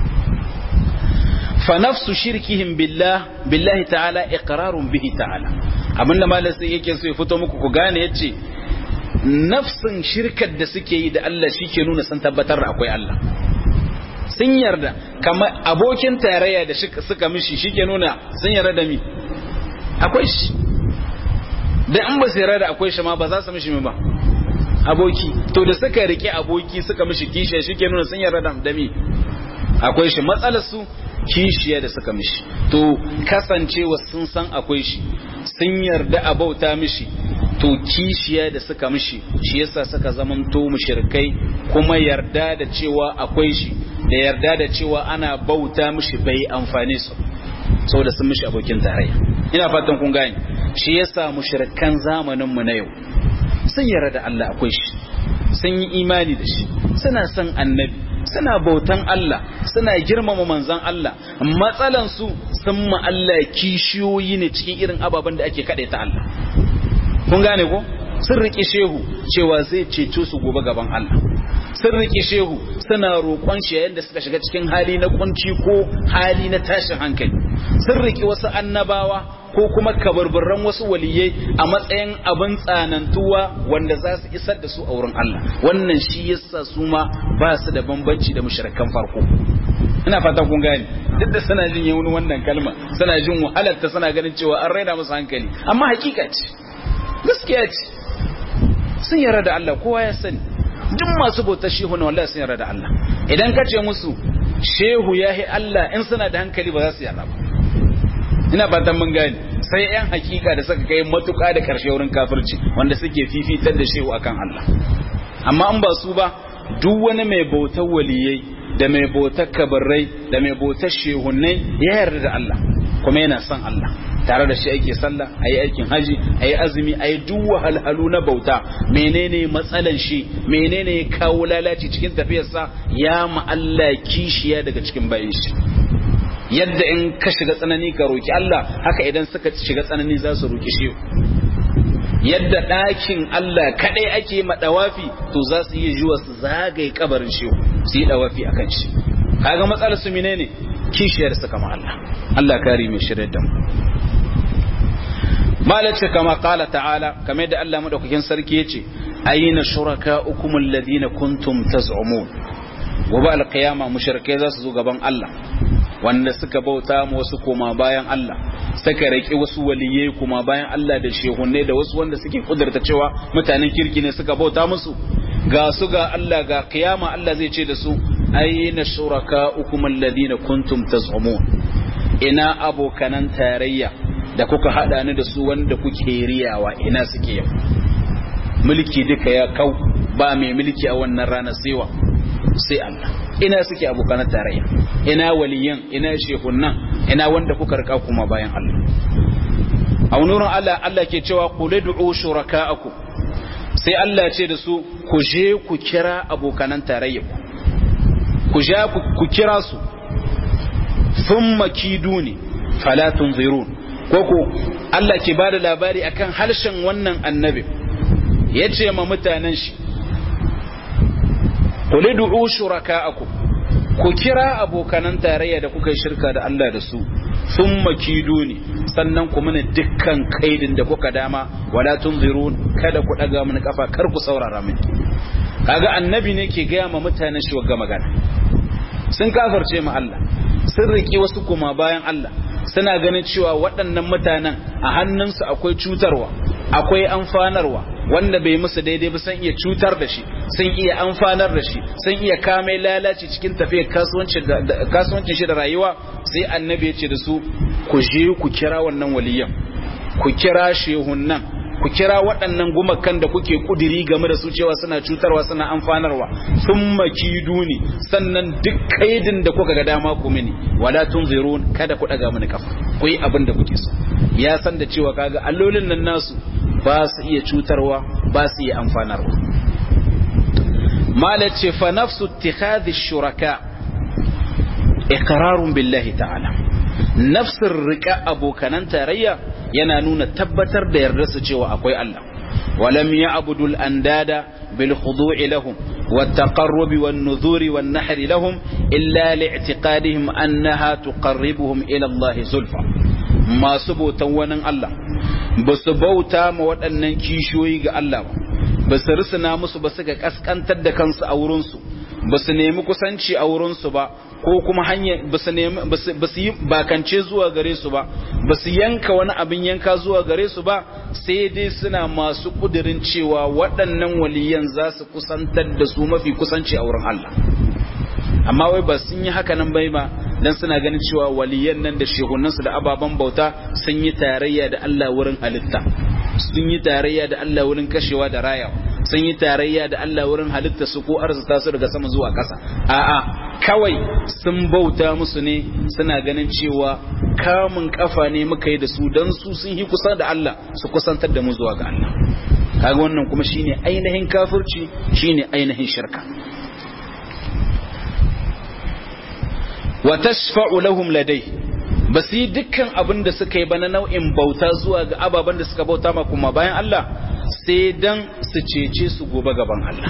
Speaker 1: fa nafsu shirkihim billah billahi ta'ala iqrarun bihi ta'ala abinda malam sai yake so ya fito muku ku gane yace nafsin shirkar da suke yi da Allah shike nuna sun tabbatar da akwai Allah sun yarda kamar abokin tarayya da suka mishi shike nuna sun yarda da mi akwai shi da in ba su yarda da akwai shi ma ba za su mishi ba aboki to da suka rike aboki suka mishi kishiya shike nuna sun yarda da mi akwai shi matsalar su kishiya da suka mishi to kasancewa sun san akwai shi sun yarda a bauta mishi to kishiya da suka mishi shi yasa suka zamanto mushrikai kuma yarda da cewa akwai shi da yarda da cewa ana bauta mishi bai amfane su saboda sun mishi abokin tarayya ina fatan kun gane shi yasa mushrikan zamanin mu na yau sun yarda da Allah akwai shi sun yi imani da shi suna son annabi suna bautan Allah suna girmama manzan Allah matsalan su sun ma Allah kishiyoyi ne cikin irin ababen da ake kaɗe ta Allah kun gane ko sun riƙe shehu cewa zai ceto su gobe gaban Allah sun riƙe shehu suna roƙon shi yayin da suka shiga cikin hali na kunci ko hali na tashin hankali sun riƙe wasu annabawa ko kuma kabarbarran wasu waliyai a matsayin abin tsanantuwa wanda za su isar da su a wurin Allah wannan shi yasa su ma ba su da bambanci da mushrikan farko ina fata kun gane duk da suna jin yawun wannan kalma suna jin wahalar ta suna ganin cewa an raina musu hankali amma hakika ce gaskiya ce sun yarda da Allah kowa ya sani duk masu bautar shehu na wallahi sun yarda da Allah idan ka ce musu shehu yahi Allah in suna da hankali ba za su yarda ba ina fatan mun gane sai yan hakika da suka kai matuƙa da ƙarshe wurin kafirci wanda suke fifitar da shehu akan Allah amma in ba su ba duk wani mai bautar waliyai da mai bautar kabarrai da mai bautar shehunnai ya yarda da Allah kuma yana son Allah tare da shi ake sallah ayi aikin haji ayi azumi ayi duk wahalhalu na bauta menene matsalan shi menene ya kawo lalaci cikin tafiyarsa ya ma Allah kishiya daga cikin bayan shi yadda in ka shiga tsanani ka roki Allah haka idan suka shiga tsanani za su roki shi yadda ɗakin Allah kaɗai ake ma ɗawafi to za su yi zuwa su zagaye kabarin shi su yi ɗawafi a kan shi kaga matsalar su menene kishiyar su kama Allah Allah kare mai shirya da mu malace kama kala ta'ala kamar da Allah madaukakin sarki yace ayina shurakaukum alladhina kuntum taz'umun gobe alqiyama mushrikai za su zo gaban Allah wanda suka bauta mu wasu koma bayan Allah suka raki wasu waliyai koma bayan Allah da shehunne da wasu wanda suke kudurta cewa mutanen kirki ne suka bauta musu ga su ga Allah ga kiyama Allah zai ce da su aina shurakaukum alladhina kuntum taz'umun ina abokanan tarayya da kuka hada ni da su wanda kuke riyawa ina suke yau mulki duka ya kau ba mai mulki a wannan rana saiwa sai Allah ina suke abokan tarayya ina waliyan ina shehunan ina wanda kuka rika kuma bayan Allah a nurin Allah Allah ke cewa qul ud'u shuraka'akum sai Allah ce da su ku je ku kira abokanan tarayya ku ja ku kira su thumma kiduni fala tunzirun koko Allah ke bada labari akan harshen wannan annabi yace ma mutanen shi qul ud'u shuraka'akum ku kira abokanan tarayya da kuka yi shirka da Allah da su thumma kiduni sannan ku mana dukkan kaidin da kuka dama wala tunzirun kada ku daga mini kafa kar ku saurara mini kaga annabi ne ke gaya ma mutanen shi wagga magana sun kafarce ma Allah sun riki wasu kuma bayan Allah suna ganin cewa waɗannan mutanen a hannunsu akwai cutarwa akwai amfanarwa wanda bai musu daidai ba sun iya cutar da shi sun iya amfanar da shi sun iya kame lalaci cikin tafiyar kasuwancin shi da rayuwa sai annabi ya ce da su ku je ku kira wannan waliyan ku kira shehun nan ku kira waɗannan gumakan da kuke kudiri game da su cewa suna cutarwa suna amfanarwa sun makiduni sannan duk kaidin da kuka ga dama ku mini wala tunzirun kada ku daga mini kafa ku yi abin da kuke so ya san da cewa kaga allolin nan nasu ba su iya cutarwa ba su iya amfanarwa malace fa nafsu ittikhadhi shuraka iqrarun billahi ta'ala nafsir rika abokanan tarayya yana nuna tabbatar da yarda su cewa akwai Allah ولم يعبدوا الأنداد بالخضوع لهم والتقرب والنذور والنحر لهم إلا لاعتقادهم أنها تقربهم إلى الله زلفى ما سبوتا ونن الله بسبوتا مودنن كيشوي الله بس رسنا musu ba suka kaskantar da kansu a wurinsu ba su nemi kusanci a wurinsu ba ko kuma hanya ba su yi bakance zuwa gare su ba ba su yanka wani abin yanka zuwa gare su ba sai dai suna masu kudirin cewa waɗannan waliyan za su kusantar da su mafi kusanci a wurin Allah amma wai ba sun yi haka nan bai ba dan suna ganin cewa waliyan nan da shehunansu da ababen bauta sun yi tarayya da Allah wurin halitta sun yi tarayya da Allah wurin kashewa da rayawa sun yi tarayya da Allah wurin halitta su ko arzuta su daga sama zuwa ƙasa a'a kawai sun bauta musu ne suna ganin cewa kamun kafa ne muka yi da su dan su sun yi kusa da Allah su kusantar da mu zuwa ga Allah kaga wannan kuma shine ainihin kafirci shine ainihin shirka wa tashfa'u lahum ladai ba su yi dukkan abin da suka yi ba na nau'in bauta zuwa ga ababen da suka bauta ma kuma bayan Allah sai dan su cece su gobe gaban Allah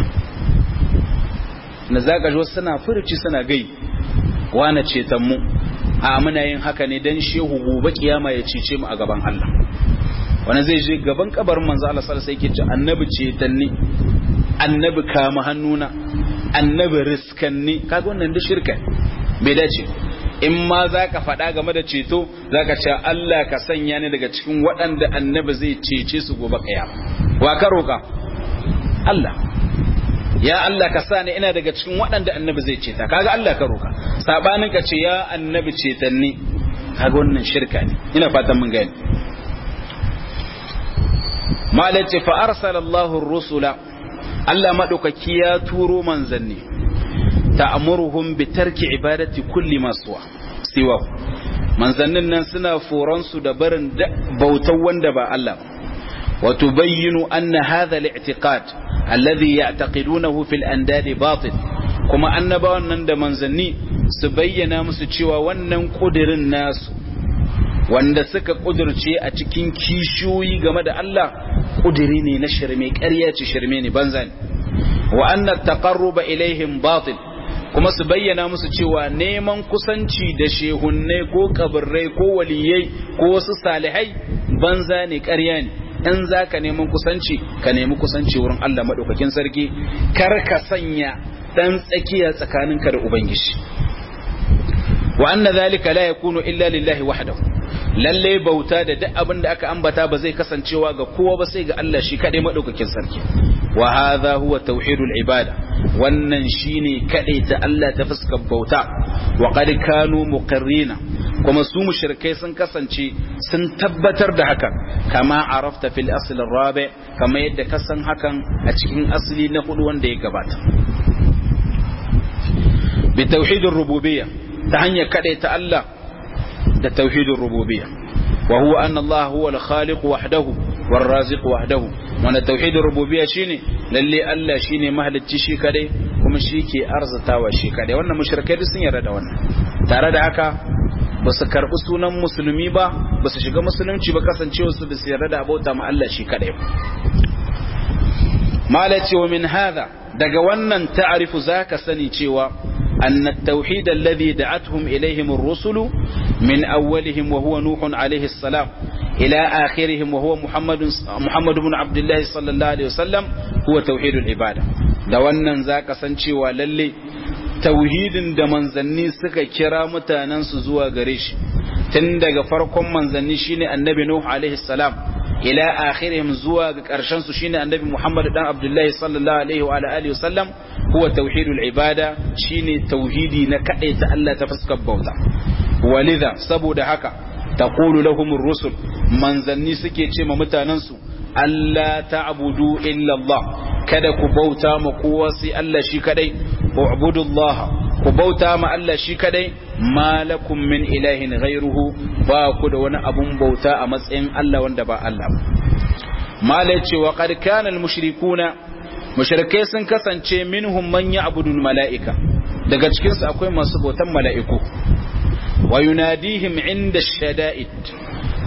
Speaker 1: na zaka ji suna furuci suna gai wane ceton mu a muna yin haka ne dan shehu gobe kiyama ya cece mu a gaban Allah wani zai je gaban kabarin manzo Allah sallallahu alaihi wasallam sai annabi ceton ni annabi kama hannuna annabi riskanni kaga wannan da shirka bai dace in ma za ka faɗa game da ceto za ka ce Allah ka sanya ni daga cikin waɗanda annabi zai cece su gobe kiyama wa ka roƙa Allah ya Allah ka sa ni ina daga cikin waɗanda annabi zai ceta kaga Allah ka roƙa sabanin ka ce ya annabi cetanni kaga wannan shirka ne ina fatan mun gani malace fa arsala Allahu rusula Allah madaukaki ya turo manzanni ta'muruhum bi tarki ibadati kulli ma suwa siwa manzannin nan suna foran su da barin bautar wanda ba Allah wa tubayyinu anna hadha al-i'tiqad alladhi ya'taqidunahu fil andadi batil kuma annabawan nan da manzanni su bayyana musu cewa wannan kudirin nasu wanda suka kudurce a cikin kishiyoyi game da Allah kudiri ne na shirme ƙarya ce shirme ne banza ne wa anna taqarruba ilaihim batil kuma su bayyana musu cewa neman kusanci da shehunnai ko kabirrai ko waliyai ko wasu salihai banza ne ƙarya ne in za ka neman kusanci ka nemi kusanci wurin Allah maɗaukakin sarki kar ka sanya ɗan tsakiya tsakaninka da ubangiji wa anna zalika la yakunu illa lillahi wahdahu lalle bauta da duk abin da aka ambata ba zai kasancewa ga kowa ba sai ga Allah shi kadai madaukakin sarki wa hadha huwa tauhidul ibada wannan shine kadai ta Allah ta fuskar bauta wa qad kanu muqarrina kuma su mushrikai sun kasance sun tabbatar da hakan kama arafta fil asl rabi kama yadda ka san hakan a cikin asli na hudu wanda ya gabata bi tauhidur rububiyya ta hanyar kadai ta Allah da tauhidin rububiyya wa huwa anna Allah huwa al-khaliq wahdahu war-raziq wahdahu wanda tauhidin rububiyya shine lalle Allah shine mahalicci shi kadai kuma shi ke arzatawa shi kadai wannan mushrikai sun yarda da wannan tare da haka ba su karbi sunan musulmi ba ba su shiga musulunci ba kasancewa su da su yarda da abota ma Allah shi kadai malaci wa min hadha daga wannan ta'arifu zaka sani cewa أن التوحيد الذي دعتهم إليهم الرسل من أولهم وهو نوح عليه السلام إلى آخرهم وهو محمد محمد بن عبد الله صلى الله عليه وسلم هو توحيد العبادة da wannan za ka san cewa lalle tauhidin da manzanni suka kira mutanensu zuwa gare shi tun daga farkon manzanni shine annabi nuh alaihi salam ila akhirihim zuwa ga karshen su shine annabi muhammad dan abdullahi sallallahu alaihi wa alihi wasallam huwa tauhidul ibada shine tauhidi na ta Allah ta fuskar bauta walidha saboda haka taqulu lahumur rusul manzanni suke ce ma mutanen su Allah ta'budu illa Allah kada ku bauta ma kowa sai Allah shi kadai u'budullaha ku bauta ma Allah shi kadai malakum min ilahin ghairuhu ba ku da wani abun bauta a matsayin Allah wanda ba Allah ba malai ce wa qad kana al mushrikuna mushrikai sun kasance minhum man ya'budu al mala'ika daga cikin su akwai masu bautan mala'iku wa yunadihim inda shada'id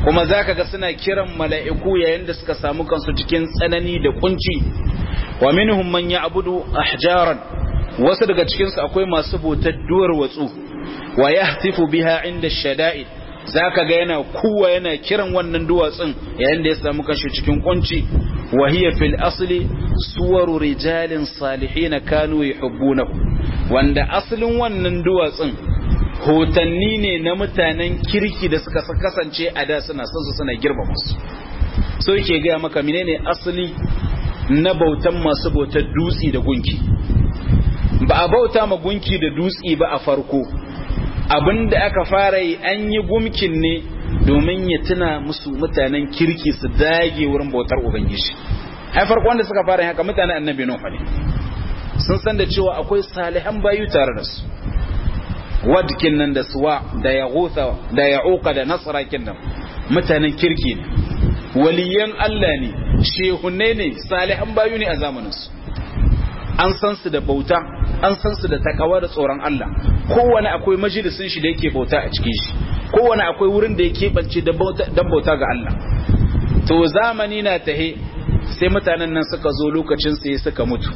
Speaker 1: kuma zaka ga suna kiran mala'iku yayin da suka samu kansu cikin tsanani da kunci wa minhum man ya'budu ahjaran wasu daga cikin su akwai masu bautar duwar watsu wa yahtifu biha inda shada'id zaka ga yana kuwa yana kiran wannan duwatsun yayin da ya samu kanshi cikin kunci wa hiya fil asli suwaru rijalin salihin kanu yuhibbunahu wanda asalin wannan duwatsun hotanni ne na mutanen kirki da suka kasance a da suna son su suna girmama su so yake gaya maka menene asali na bautan masu bautar dutsi da gunki ba a bauta ma gunki da dutsi ba a farko abinda aka fara yi an yi gumkin ne domin ya tuna musu mutanen kirki su dage wurin bautar ubangiji ai farko wanda suka fara haka mutanen annabi nuhu ne sun san da cewa akwai salihan bayu tare da su wadkin nan da suwa da ya da ya da nasara kinnan mutanen kirki ne waliyan Allah ne shehunne ne salihan bayu ne a zamaninsu an san su da bauta an san su da takawa da tsoron Allah kowane akwai majalisin shi da yake bauta a cikin shi kowane akwai wurin da yake bance dan bauta ga Allah to zamani na tahe sai mutanen nan suka zo lokacin sai suka mutu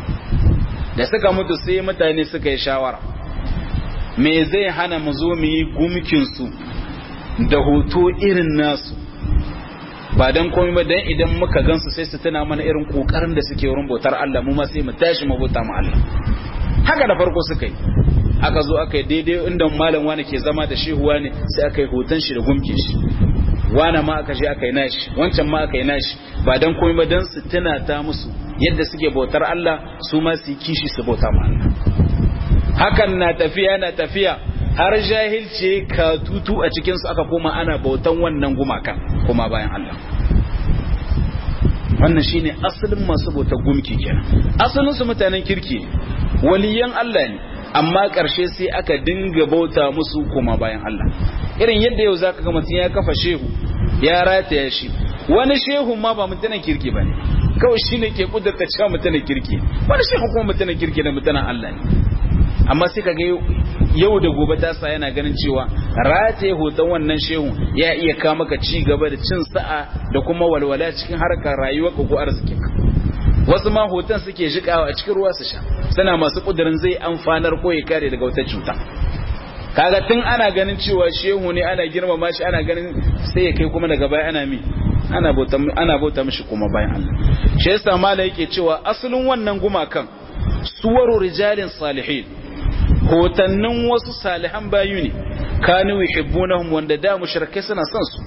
Speaker 1: da suka mutu sai mutane suka yi shawara me zai hana mu zo mu yi gumkin su da hoto irin nasu ba dan komai ba dan idan muka gansu sai su tana mana irin kokarin da suke wurin bautar Allah mu ma sai mu tashi mu bauta mu Allah haka da farko suka yi aka zo aka yi daidai inda malam wani ke zama da shehu wani sai aka yi hoton shi da gumkin shi wani ma aka je aka yi nashi wancan ma aka yi nashi ba dan komai ba dan su tana ta musu yadda suke bautar Allah su ma su yi kishi su bauta mu Allah hakan na tafiya na tafiya har jahilce ka tutu a cikinsu aka koma ana bautan wannan gumakan kuma bayan Allah wannan shine asalin masu bautar gumki kenan asalin su mutanen kirki waliyan Allah ne amma ƙarshe sai aka dinga bauta musu kuma bayan Allah irin yadda yau zaka ga mutum ya kafa shehu ya rataya shi wani shehu ma ba mutanen kirki bane kawai shine ke kudurta cewa mutanen kirki wani shehu kuma mutanen kirki da mutanen Allah ne amma sai kaga yau da gobe ta sa yana ganin cewa rataye hoton wannan shehu ya iya kawo maka ci gaba da cin sa'a da kuma walwala cikin harkar rayuwar ka ko arzikin ka wasu ma hoton suke jikawa a cikin ruwa su sha suna masu kudirin zai amfanar ko ya kare daga wata cuta kaga tun ana ganin cewa shehu ne ana girmama shi ana ganin sai ya kai kuma daga baya ana mi ana bauta ana bauta mishi kuma bayan Allah shi yasa mala yake cewa asalin wannan gumakan suwaru rijalin salihin hotannin wasu salihan bayu ne kanu yuhibbunahum wanda da mushrikai suna son su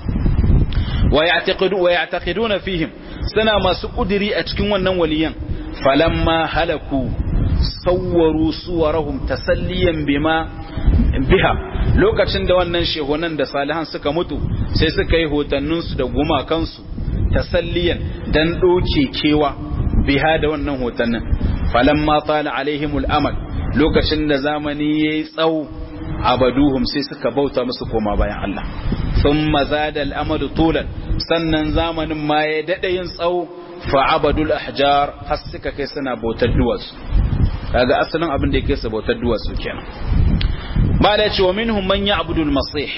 Speaker 1: wa ya'taqidu wa ya'taqiduna fihim suna masu kudiri a cikin wannan waliyan falamma halaku sawwaru suwarahum tasalliyan bima biha lokacin da wannan shehunan da salihan suka mutu sai suka yi hotannin su da gumakan su tasalliyan dan doke kewa biha da wannan hotannin falamma tala alaihimul amal lokacin da zamani ya yi tsawo abaduhum sai suka bauta musu koma bayan Allah sun mazada al'amadu tulan sannan zamanin ma ya daɗa yin tsawo fa'abadul ahjar har suka kai suna bautar duwatsu kaga asalin abin da ya kai su bautar duwatsu kenan ba da ce wa minhum man ya'budu al-masih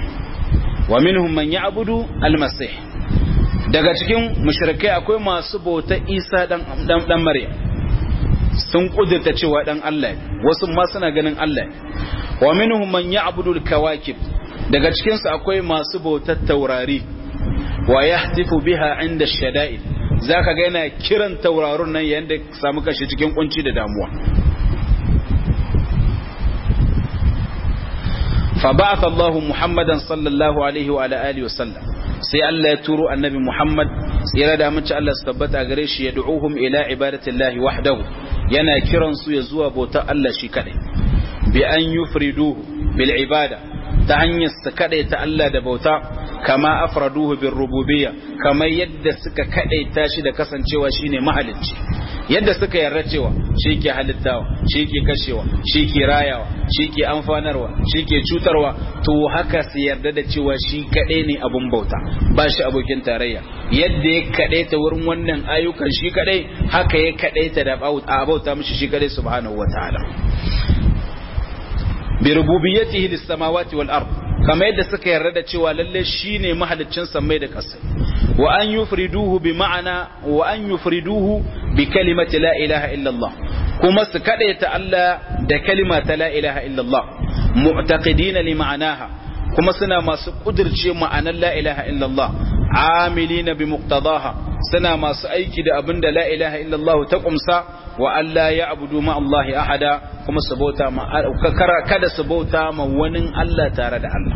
Speaker 1: wa minhum man ya'budu al-masih daga cikin mushrikai akwai masu bautar Isa dan dan Maryam sun kudurta cewa dan Allah ne wasu ma suna ganin Allah ne wa minhum man ya'budu al-kawakib daga cikin su akwai masu bautar taurari wa yahtifu biha inda shada'id zaka ga yana kiran taurarun nan yayin da samu kashi cikin kunci da damuwa fa ba'atha Allahu Muhammadan sallallahu alaihi wa ala alihi wa sallam sai Allah ya turo annabi Muhammad tsira da mace Allah su tabbata gare shi ya du'uhum ila ibadatillahi wahdahu yana kiran su ya zuwa bautar Allah shi kadai bi an yufriduhu bil ibada ta hanyar su kadai ta Allah da bauta kama afraduhu bir rububiyya kamar yadda suka kadai ta shi da kasancewa shine mahalicci yadda suka yarda cewa shi ke halittawa shi ke kashewa shi ke rayawa shi ke amfanarwa shi ke cutarwa to haka su yarda da cewa shi kadai ne abun bauta ba shi abokin tarayya yadda ya kadai ta wurin wannan ayyukan shi kadai haka ya kadai ta da bauta mishi shi kadai subhanahu wataala bi rububiyyatihi lis samawati wal ard kamar yadda suka yarda da cewa lalle shine mahaliccin sammai da ƙasa wa an yufriduhu bi ma'ana wa an yufriduhu bi kalimati la ilaha illallah kuma su kadaita Allah da kalima ta la ilaha illallah mu'taqidina li ma'anaha kuma suna masu kudirce ma'anar la ilaha illallah amilina bi muqtadaha suna masu aiki da abin da la ilaha illallah ta kumsa wa Allah ya abudu ma Allah ahada kuma su bauta ma kada su bauta ma wani Allah tare da Allah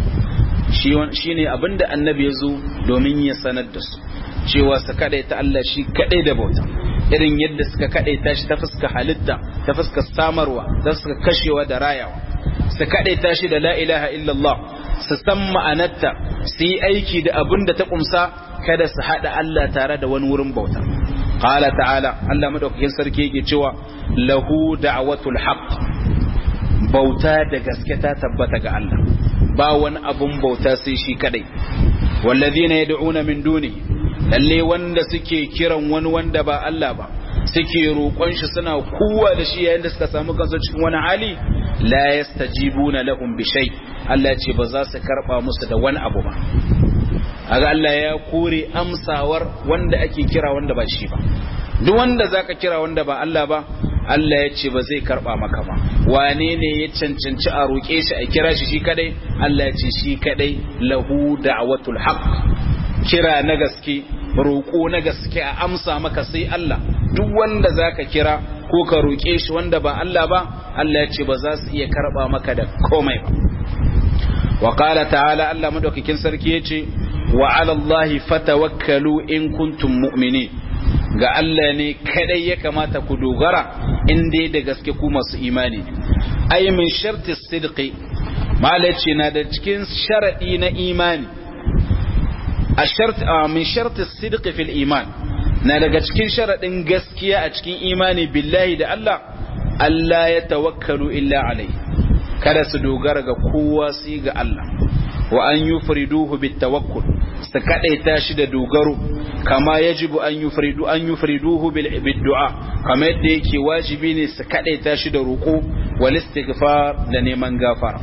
Speaker 1: shi ne abin da annabi ya zo domin ya sanar da su cewa su kadai ta Allah shi kadai da bauta irin yadda suka kadai ta shi ta fuska halitta ta fuska samarwa ta fuska kashewa da rayawa su kadai ta shi da la ilaha illallah su san ma'anarta su yi aiki da abin da ta kumsa kada su haɗa Allah tare da wani wurin bauta. Qala ta'ala Allah madaukakin sarki yake cewa lahu da'watul haqq bauta da gaske ta tabbata ga Allah ba wani abun bauta sai shi kadai wallazina yad'una min duni lalle wanda suke kiran wani wanda ba Allah ba suke roƙon shi suna kuwa da shi yayin da suka samu kansu cikin wani hali la yastajibuna lahum bi shay Allah ce ba za su karba musu da wani abu ba aga Allah ya kore amsawar wanda ake kira wanda ba shi ba duk wanda zaka kira wanda ba Allah ba Allah ya ce ba zai karba maka ba wane ne ya cancanci a roƙe shi a kira shi shi kadai Allah ya ce shi kadai lahu da'watul haqq kira na gaske roƙo na gaske a amsa maka sai Allah duk wanda zaka kira ko ka roƙe shi wanda ba Allah ba Allah ya ce ba za su iya karba maka da komai ba wa qala ta'ala Allah madaukakin sarki yace wa 'ala Allahi fatawakkalu in kuntum mu'minin ga Allah ne kadai ya kamata ku dogara in dai da gaske ku masu imani ay min sharti sidqi malaci na da cikin sharadi na imani a shart min sharti sidqi fil iman na daga cikin sharadin gaskiya a cikin imani billahi da Allah Allah ya tawakkalu illa alai kada su dogara ga kowa sai ga Allah wa an yufriduhu bit tawakkul su kadaita shi da dogaro kama yajibu an yufridu an yufriduhu bil du'a kama yadda yake wajibi ne su kadaita shi da roko wal istighfar da neman gafara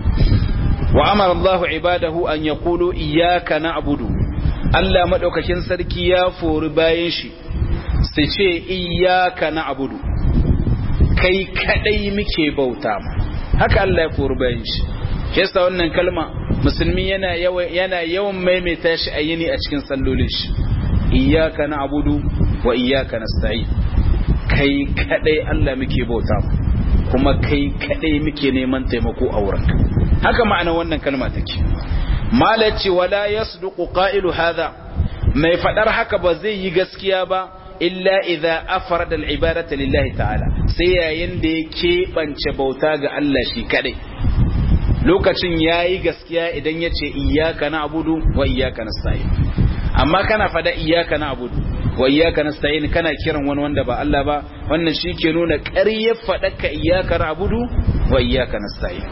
Speaker 1: wa amara Allah ibadahu an yaqulu iyyaka na'budu Allah madaukakin sarki ya fori bayan shi su ce iyyaka na'budu kai kadai muke bauta haka Allah ya fori bayan shi yasa wannan kalma musulmi yana yana yawan maimaita shi a yini a cikin sallolin shi iyyaka na'budu wa iyyaka nasta'in kai kadai Allah muke bauta kuma kai kadai muke neman taimako a wurinka haka ma'ana wannan kalma take malaci wala yasduqu qa'ilu hadha mai fadar haka ba zai yi gaskiya ba illa idza afrada al-ibadata lillahi ta'ala sai yayin da ya keɓance bauta ga Allah shi kadai lokacin yayi gaskiya idan ya ce iyyaka na'budu wa iyyaka nasta'in amma kana fada iyyaka na'budu wa iyyaka nasta'in kana kiran wani wanda ba Allah ba wannan shi ke nuna ƙaryar faɗaka iyyaka na'budu wa iyyaka nasta'in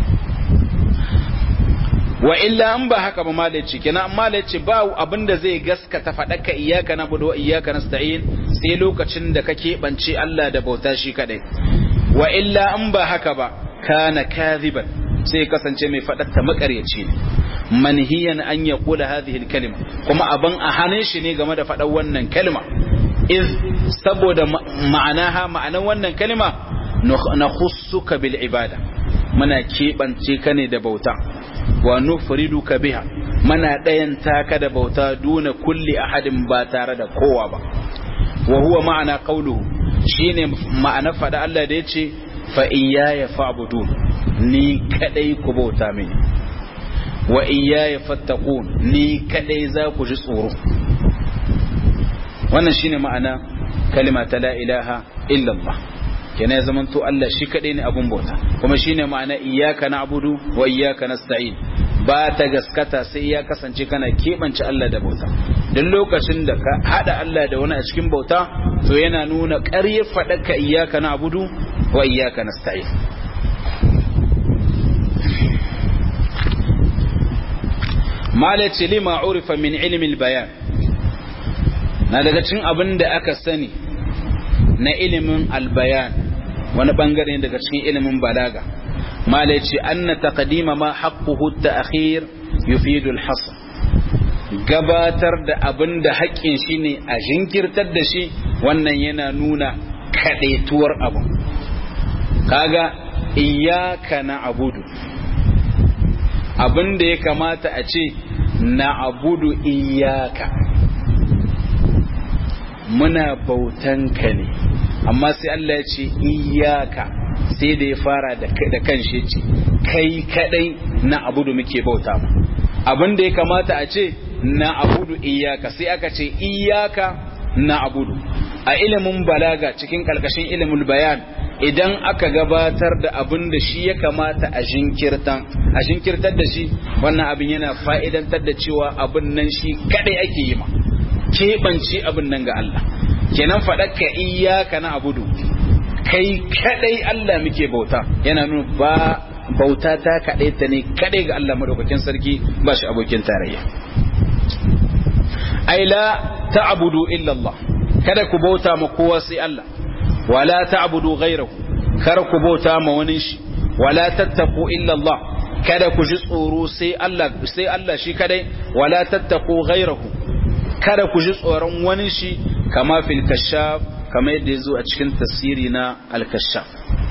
Speaker 1: wa illa an ba haka ba malaci kenan malaci ba abinda zai gaskata faɗaka iyyaka na'budu wa iyyaka nasta'in sai lokacin da kake bance Allah da bauta shi kadai wa illa an ba haka ba kana kadhiban sai kasance mai faɗatta makaryaci ne manhiyan an ya kula hadhihi kalima kuma aban a hannun shi ne game da faɗan wannan kalma iz saboda ma'anaha ma'anan wannan kalma na khussuka bil ibada muna keɓance ka ne da bauta wa nufriduka biha muna ɗayanta ka da bauta duna kulli ahadin ba tare da kowa ba wa huwa ma'ana qawluhu shine ma'ana faɗa Allah da yace fa iyaya fa'budun ni kadai ku bauta mini wa iyaya fattaqun ni kadai za ku ji tsoro wannan shine ma'ana kalima ta la ilaha illallah kenan ya zamanto Allah shi kadai ne abun bauta kuma shine ma'ana iyyaka na'budu wa iyyaka nasta'in ba ta gaskata sai ya kasance kana keɓance Allah da bauta duk lokacin da ka hada Allah da wani a cikin bauta to yana nuna ƙarya faɗaka iyyaka na'budu wa iyyaka nasta'in malaci lima urifa min ilmi bayan na daga cikin abin da aka sani na ilimin albayan wani bangare daga cikin ilimin balaga mala ce anna taqdima ma haqquhu at-ta'khir yufidu al-hasr gabatar da abin da haƙƙin shi ne a jinkirtar da shi wannan yana nuna kaɗaituwar abin kaga iyaka na abudu abin da ya kamata a ce na abudu iyaka muna bautanka ne amma sai Allah ya ce iyaka sai da ya fara da kan shi ce kai kadai na abudu muke bauta mu abin da ya kamata a ce na abudu iyaka sai aka ce iyaka na abudu a ilimin balaga cikin kalkashin ilimin bayan idan aka gabatar da abin da shi ya kamata a jinkirtan a jinkirtar da shi wannan abin yana fa'idantar da cewa abin nan shi kadai ake yi ma keɓance abin nan ga Allah kenan faɗaka iyaka na abudu kai kadai Allah muke bauta yana nuna ba bauta ta kadai ta ne kadai ga Allah madaukakin sarki ba shi abokin tarayya ai la ta'budu illa Allah kada ku bauta ma kowa sai Allah wala ta'budu ghayrahu kar ku bauta ma wani shi wala tattaqu illa Allah kada ku ji tsoro sai Allah sai Allah shi kadai wala tattaqu ghayrahu kada ku ji tsoron wani shi kama fil kashaf kama yadda yazo a cikin tafsiri na al-kashaf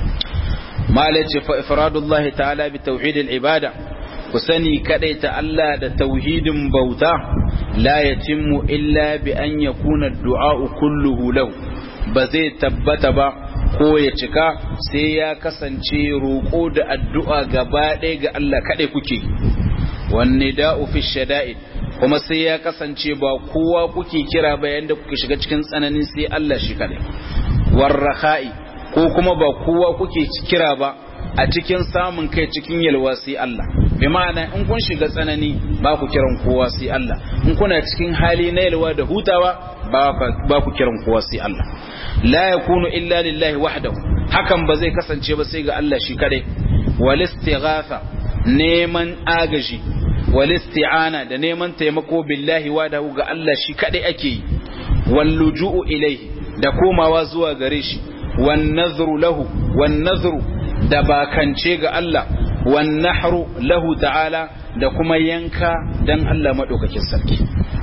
Speaker 1: malaci fa ifradullahi ta'ala bi tauhid al-ibada ku sani ta Allah da tauhidin bauta la yatimmu illa bi an yakuna ad-du'a kulluhu lahu ba zai tabbata ba ko ya cika sai ya kasance roƙo da addu'a gaba ɗaya ga Allah kaɗai kuke wanne da'u fi shada'id kuma sai ya kasance ba kowa kuke kira bayan da kuke shiga cikin tsanani sai Allah shi kaɗai warraha'i ko kuma ba kowa kuke kira ba a cikin samun kai cikin yalwa sai Allah bi ma'ana in kun shiga tsanani ba ku kiran kowa sai Allah in kuna cikin hali na yalwa da hutawa ba ku kiran kowa sai Allah la yakunu illa lillahi wahdahu hakan ba zai kasance ba sai ga Allah shi kadai wal istighatha neman agaji wal isti'ana da neman taimako billahi wahdahu ga Allah shi kadai ake yi wal luju'u ilayhi da komawa zuwa gare shi wan nadhru lahu wan nadhru da bakance ga Allah wan nahru lahu ta'ala da kuma yanka dan Allah madaukakin sarki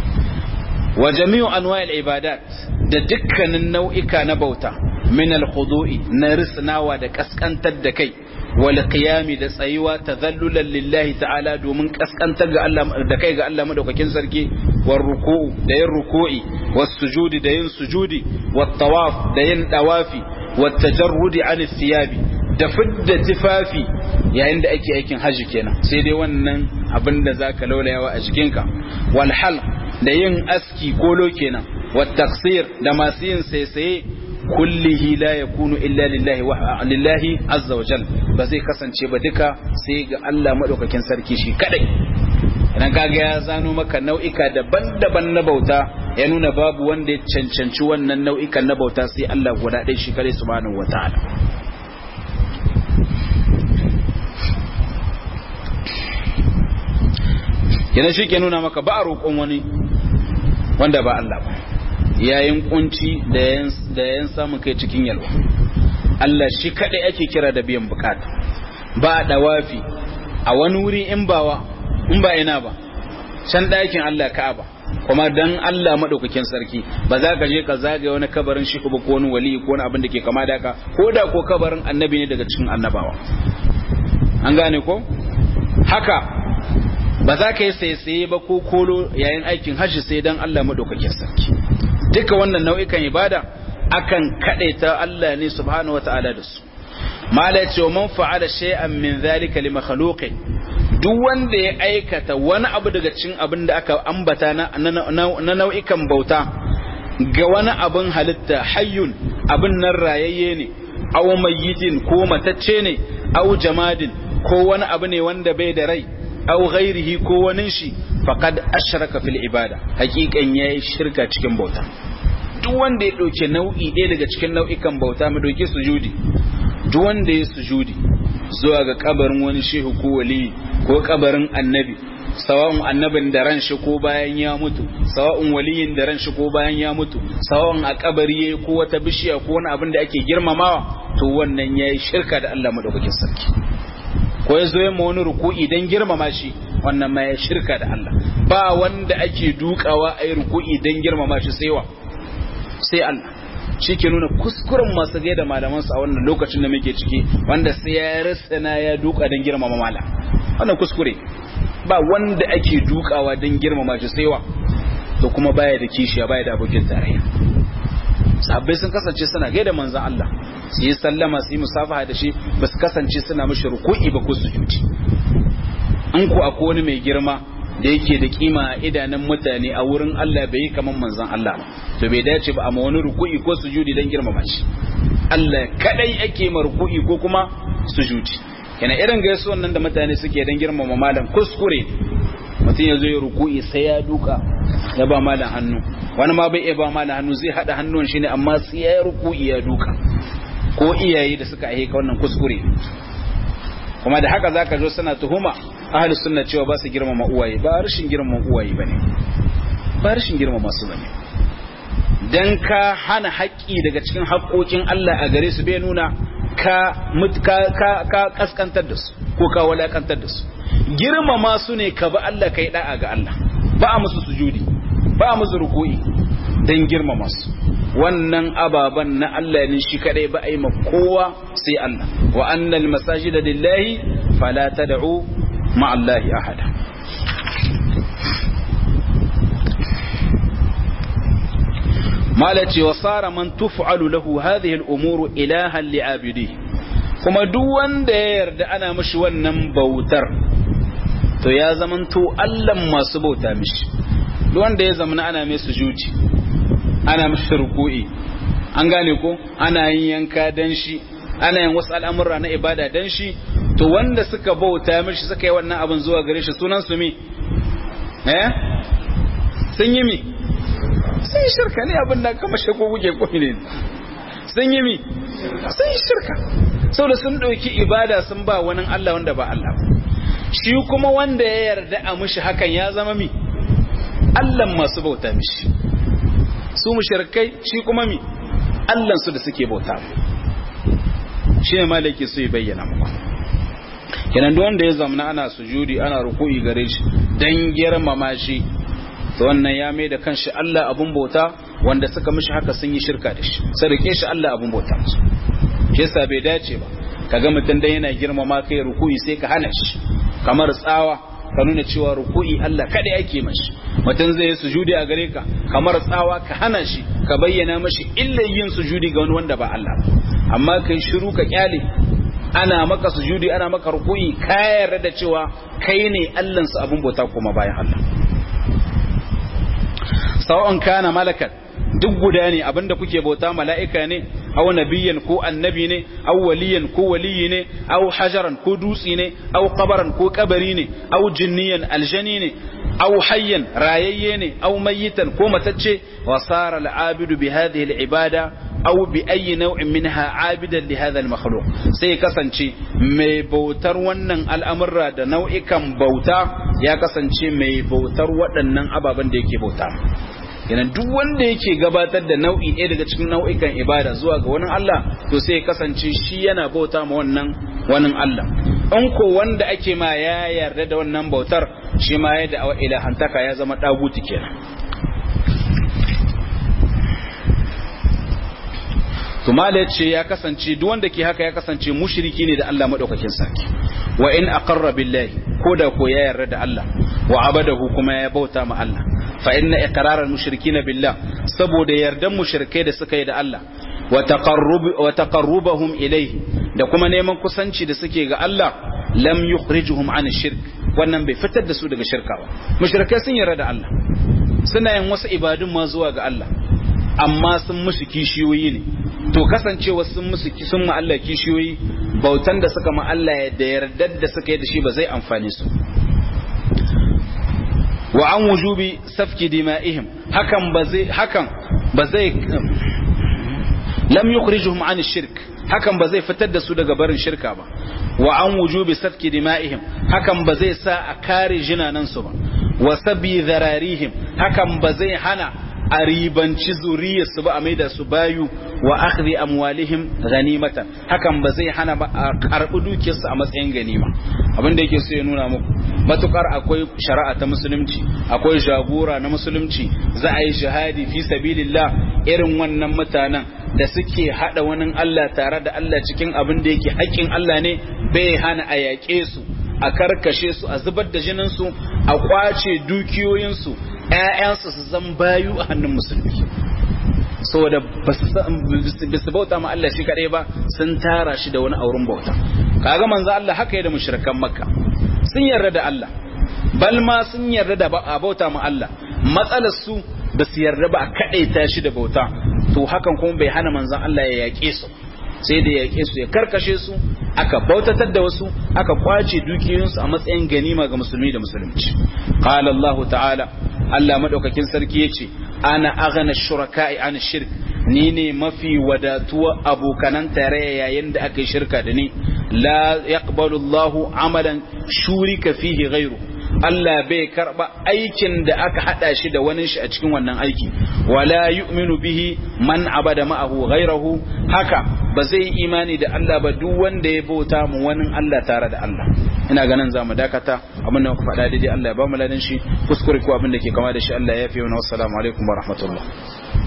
Speaker 1: wa jami'u anwa'il ibadat da dukkanin nau'ika na bauta min al-khudu'i na risnawa da kaskantar da kai wal qiyami da tsayuwa tadhallulan lillahi ta'ala domin kaskantar ga Allah da kai ga Allah madaukakin sarki war ruku'u da yin ruku'i was sujudi da yin sujudi wat tawaf da yin dawafi wat tajarrudi an thiyabi da fidda tifafi yayin da ake aikin haji kenan sai dai wannan abin da zaka laulayawa a jikinka wal halq da yin aski kolo kenan wa taksir da masu yin saisaye kullihi la yakunu illa lillahi wa lillahi azza wa jal ba zai kasance ba duka sai ga Allah madaukakin sarki shi kadai idan kaga ya zano maka nau'ika daban-daban na bauta ya nuna babu wanda ya cancanci wannan nau'ikan na bauta sai Allah guda ɗaya shi kadai subhanahu wataala kenan shi ke nuna maka ba a roƙon wani wanda ba Allah ba yayin kunci da yayin samun kai cikin yalwa Allah shi kaɗai ake kira da biyan bukata ba a ɗawafi a wani wuri in bawa in ba ina ba can ɗakin Allah ka'aba kuma dan Allah maɗaukakin sarki ba za ka je ka zagaye wani kabarin shi ko wani wali ko wani abin da ke kama da haka ko da ko kabarin annabi ne daga cikin annabawa an gane ko haka ba za ka yi saisaye ba ko kolo yayin aikin hajji sai dan Allah madaukakin sarki duka wannan nau'ikan ibada akan kadaita Allah ne subhanahu wataala da su mala ce man fa'ala shay'an min zalika li makhluqin duk wanda ya aikata wani abu daga cikin abin da aka ambata na, na nau'ikan bauta ga wani abin halitta hayyun abin nan rayayye ne aw mayyitin ko matacce ne aw jamadin ko wani abu ne wanda bai da rai aw ghairihi ko wani shi faqad ashraka fil ibada hakikan yayi shirka cikin bauta duk wanda ya dauke nau'i ɗaya daga cikin nau'ikan bauta mu dauki sujudi duk wanda ya sujudi zuwa ga kabarin wani shehu ko wali ko kabarin annabi sawa'un annabin da ran shi ko bayan ya mutu sawa'un waliyin da ran shi ko bayan ya mutu sawa'un a kabari yayi ko wata bishiya ko wani abin da ake girmamawa to wannan yayi shirka da Allah madaukakin sarki ko ya zo ya ma wani ruku'i dan girmama shi wannan ma ya shirka da Allah ba wanda ake dukawa a yi ruku'i dan girmama shi sai wa sai Allah shi ke nuna kuskuren masu gai da malamansu a wannan lokacin da muke ciki wanda sai ya rasa na ya duka don girmama malam wannan kuskure ba wanda ake dukawa don girmama shi sai wa to kuma baya da kishiya baya da abokin tarayya sahabbai sun kasance suna gai da manzan Allah su yi sallama su yi musafaha da shi ba su kasance suna mashi ruku'i ba ko sujudi in ku akwai wani mai girma da yake da kima a idanun mutane a wurin Allah bai yi kaman manzon Allah ba to bai dace ba amma wani ruku'i ko sujudi dan girmama shi Allah kadai ake ma ruku'i ko kuma sujudi yana irin gaisuwan nan da mutane suke dan girmama malam kuskure mutum ya zo ya ruku'i sai ya duka ya ba malam hannu wani ma bai iya ba malam hannu zai hada hannun shi ne amma sai ya ruku'i ya duka ko iyaye da suka aika wannan kuskure kuma da haka zaka zo suna tuhuma ahli sunna cewa ba su girmama uwaye ba rashin girmama uwaye bane ba rashin girmama su bane dan ka hana haƙƙi daga cikin haƙƙoƙin Allah a gare su bai nuna ka ka ka kaskantar da su ko ka walakantar da su girmama su ne ka ba Allah kai da'a ga Allah ba a musu sujudi ba a musu ruku'i dan girmama su wannan ababan na Allah ne shi kadai ba a yi ma kowa sai Allah wa annal masajida lillahi fala tad'u مع الله أحدا مالتي وصار من تفعل له هذه الأمور إلها لعابديه kuma duk wanda ya yarda ana mishi wannan bautar to ya zamanto Allah masu bauta mishi duk wanda ya zamana ana mai sujudi ana mishi ruku'i an gane ko ana yin yanka dan shi ana yin wasu al'amura na ibada dan shi to wanda suka bauta mishi suka yi wannan abin zuwa gare shi sunan su mi eh sun yi mi sun yi shirka ne abin da kama shako kuke koyi ne sun yi mi sun yi shirka saboda sun ɗauki ibada sun ba wani Allah wanda ba Allah shi kuma wanda ya yarda a mishi hakan ya zama mi Allah masu bauta mishi su mushrikai shi kuma mi Allah su da suke bauta shi ne malaki su yi bayyana muku kenan duk wanda ya zamana ana sujudi ana ruku'i gare shi dan girmama shi to wannan ya mai da kanshi Allah abun bauta wanda suka mishi haka sun yi shirka da shi sadake shi Allah abun bauta musu shi yasa bai dace ba kaga mutum dan yana girmama kai ruku'i sai ka hana shi kamar tsawa ka nuna cewa ruku'i Allah kada yake mashi mutum zai yi sujudi a gare ka kamar tsawa ka hana shi ka bayyana mashi illa yin sujudi ga wani wanda ba Allah amma kai shiru ka kyale ana maka sujudi ana maka ruku'i ka yarda da cewa kai ne Allah su abun bauta kuma bayan Allah sawa'un kana malakan duk guda ne abinda kuke bauta mala'ika ne aw nabiyyan ko annabi ne aw waliyan ko waliyi ne aw hajaran ko dutsi ne aw qabaran ko kabari ne aw jinniyan aljani ne aw hayyan rayayye ne aw mayitan ko matacce wa sara al'abidu bi hadhihi al'ibada aw bi ayi naw'in minha abidan li hadha al-makhluq sai kasance mai bautar wannan al'amurra da nau'ikan bauta ya kasance mai bautar waɗannan ababen da yake bauta kenan duk wanda yake gabatar da nau'i ɗaya daga cikin nau'ikan ibada zuwa ga wani Allah to sai ya kasance shi yana bauta ma wannan wani Allah in ko wanda ake ma ya yarda da wannan bautar shi ma ya da ilahantaka ya zama daguti kenan to mala ce ya kasance duk wanda ke haka ya kasance mushriki ne da Allah madaukakin sarki wa in aqarra billahi ko da ko ya yarda da Allah wa abadahu kuma ya bauta ma Allah fa inna iqraral mushrikina billah saboda yardan mushrikai da suka yi da Allah wa taqarrub wa taqarrubahum ilayhi da kuma neman kusanci da suke ga Allah lam yukhrijuhum an shirk wannan bai fitar da su daga shirka ba mushrikai sun yarda da Allah suna yin wasu ibadun ma zuwa ga Allah amma sun musu kishiyoyi ne to kasancewa sun musu sun ma Allah kishiyoyi bautan da suka ma Allah da yardar da suka yi da shi ba zai amfane su wa an wujubi safki dima'ihim hakan ba zai hakan ba zai lam yukhrijuhum an shirk hakan ba zai fitar da su daga barin shirka ba wa an wujubi safki dima'ihim hakan ba zai sa a kare jinanan su ba wa sabi zararihim hakan ba zai hana a ribanci zuriyarsu ba a maida su bayu wa akhdhi amwalihim ghanimatan hakan ba zai hana ba a karbi dukiyarsu a matsayin ganima abin da yake so ya nuna muku matukar akwai shari'a ta musulunci akwai jagora na musulunci za a yi jihadi fi sabilillah irin wannan mutanen da suke hada wani Allah tare da Allah cikin abin da yake haƙƙin Allah ne bai hana a yaƙe su a karkashe su a zubar da jinin su a kwace dukiyoyin su ƴaƴansu su zan bayu a hannun musulmi saboda ba su bauta ma Allah shi kadai ba sun tara shi da wani auren bauta kaga manzo Allah haka ya da mushrikan makka sun yarda da Allah bal ma sun yarda da a bauta ma Allah matsalar su ba su yarda ba a kadaita shi da bauta to hakan kuma bai hana manzon Allah ya yaƙe su sai da yaƙe su ya karkashe su aka bautatar da wasu aka kwace dukiyoyinsu a matsayin ganima ga musulmi da musulunci qala Allah ta'ala Allah madaukakin sarki yace ana aghna shuraka'i an shirk ni ne mafi wadatuwa abokanan tarayya yayin da aka yi shirka da ni la yaqbalu Allahu amalan shurika fihi ghayru Allah bai karba aikin da aka hada shi da wani shi a cikin wannan aiki wala yu'minu bihi man abada ma'ahu ghayrahu haka ba zai imani da Allah ba duk wanda ya bauta mu wani Allah tare da Allah ina ganin za mu dakata abin da muka faɗa daidai Allah ya ba mu ladan shi kuskure ko abin da ke kama da shi Allah ya fi wa assalamu alaikum wa rahmatullah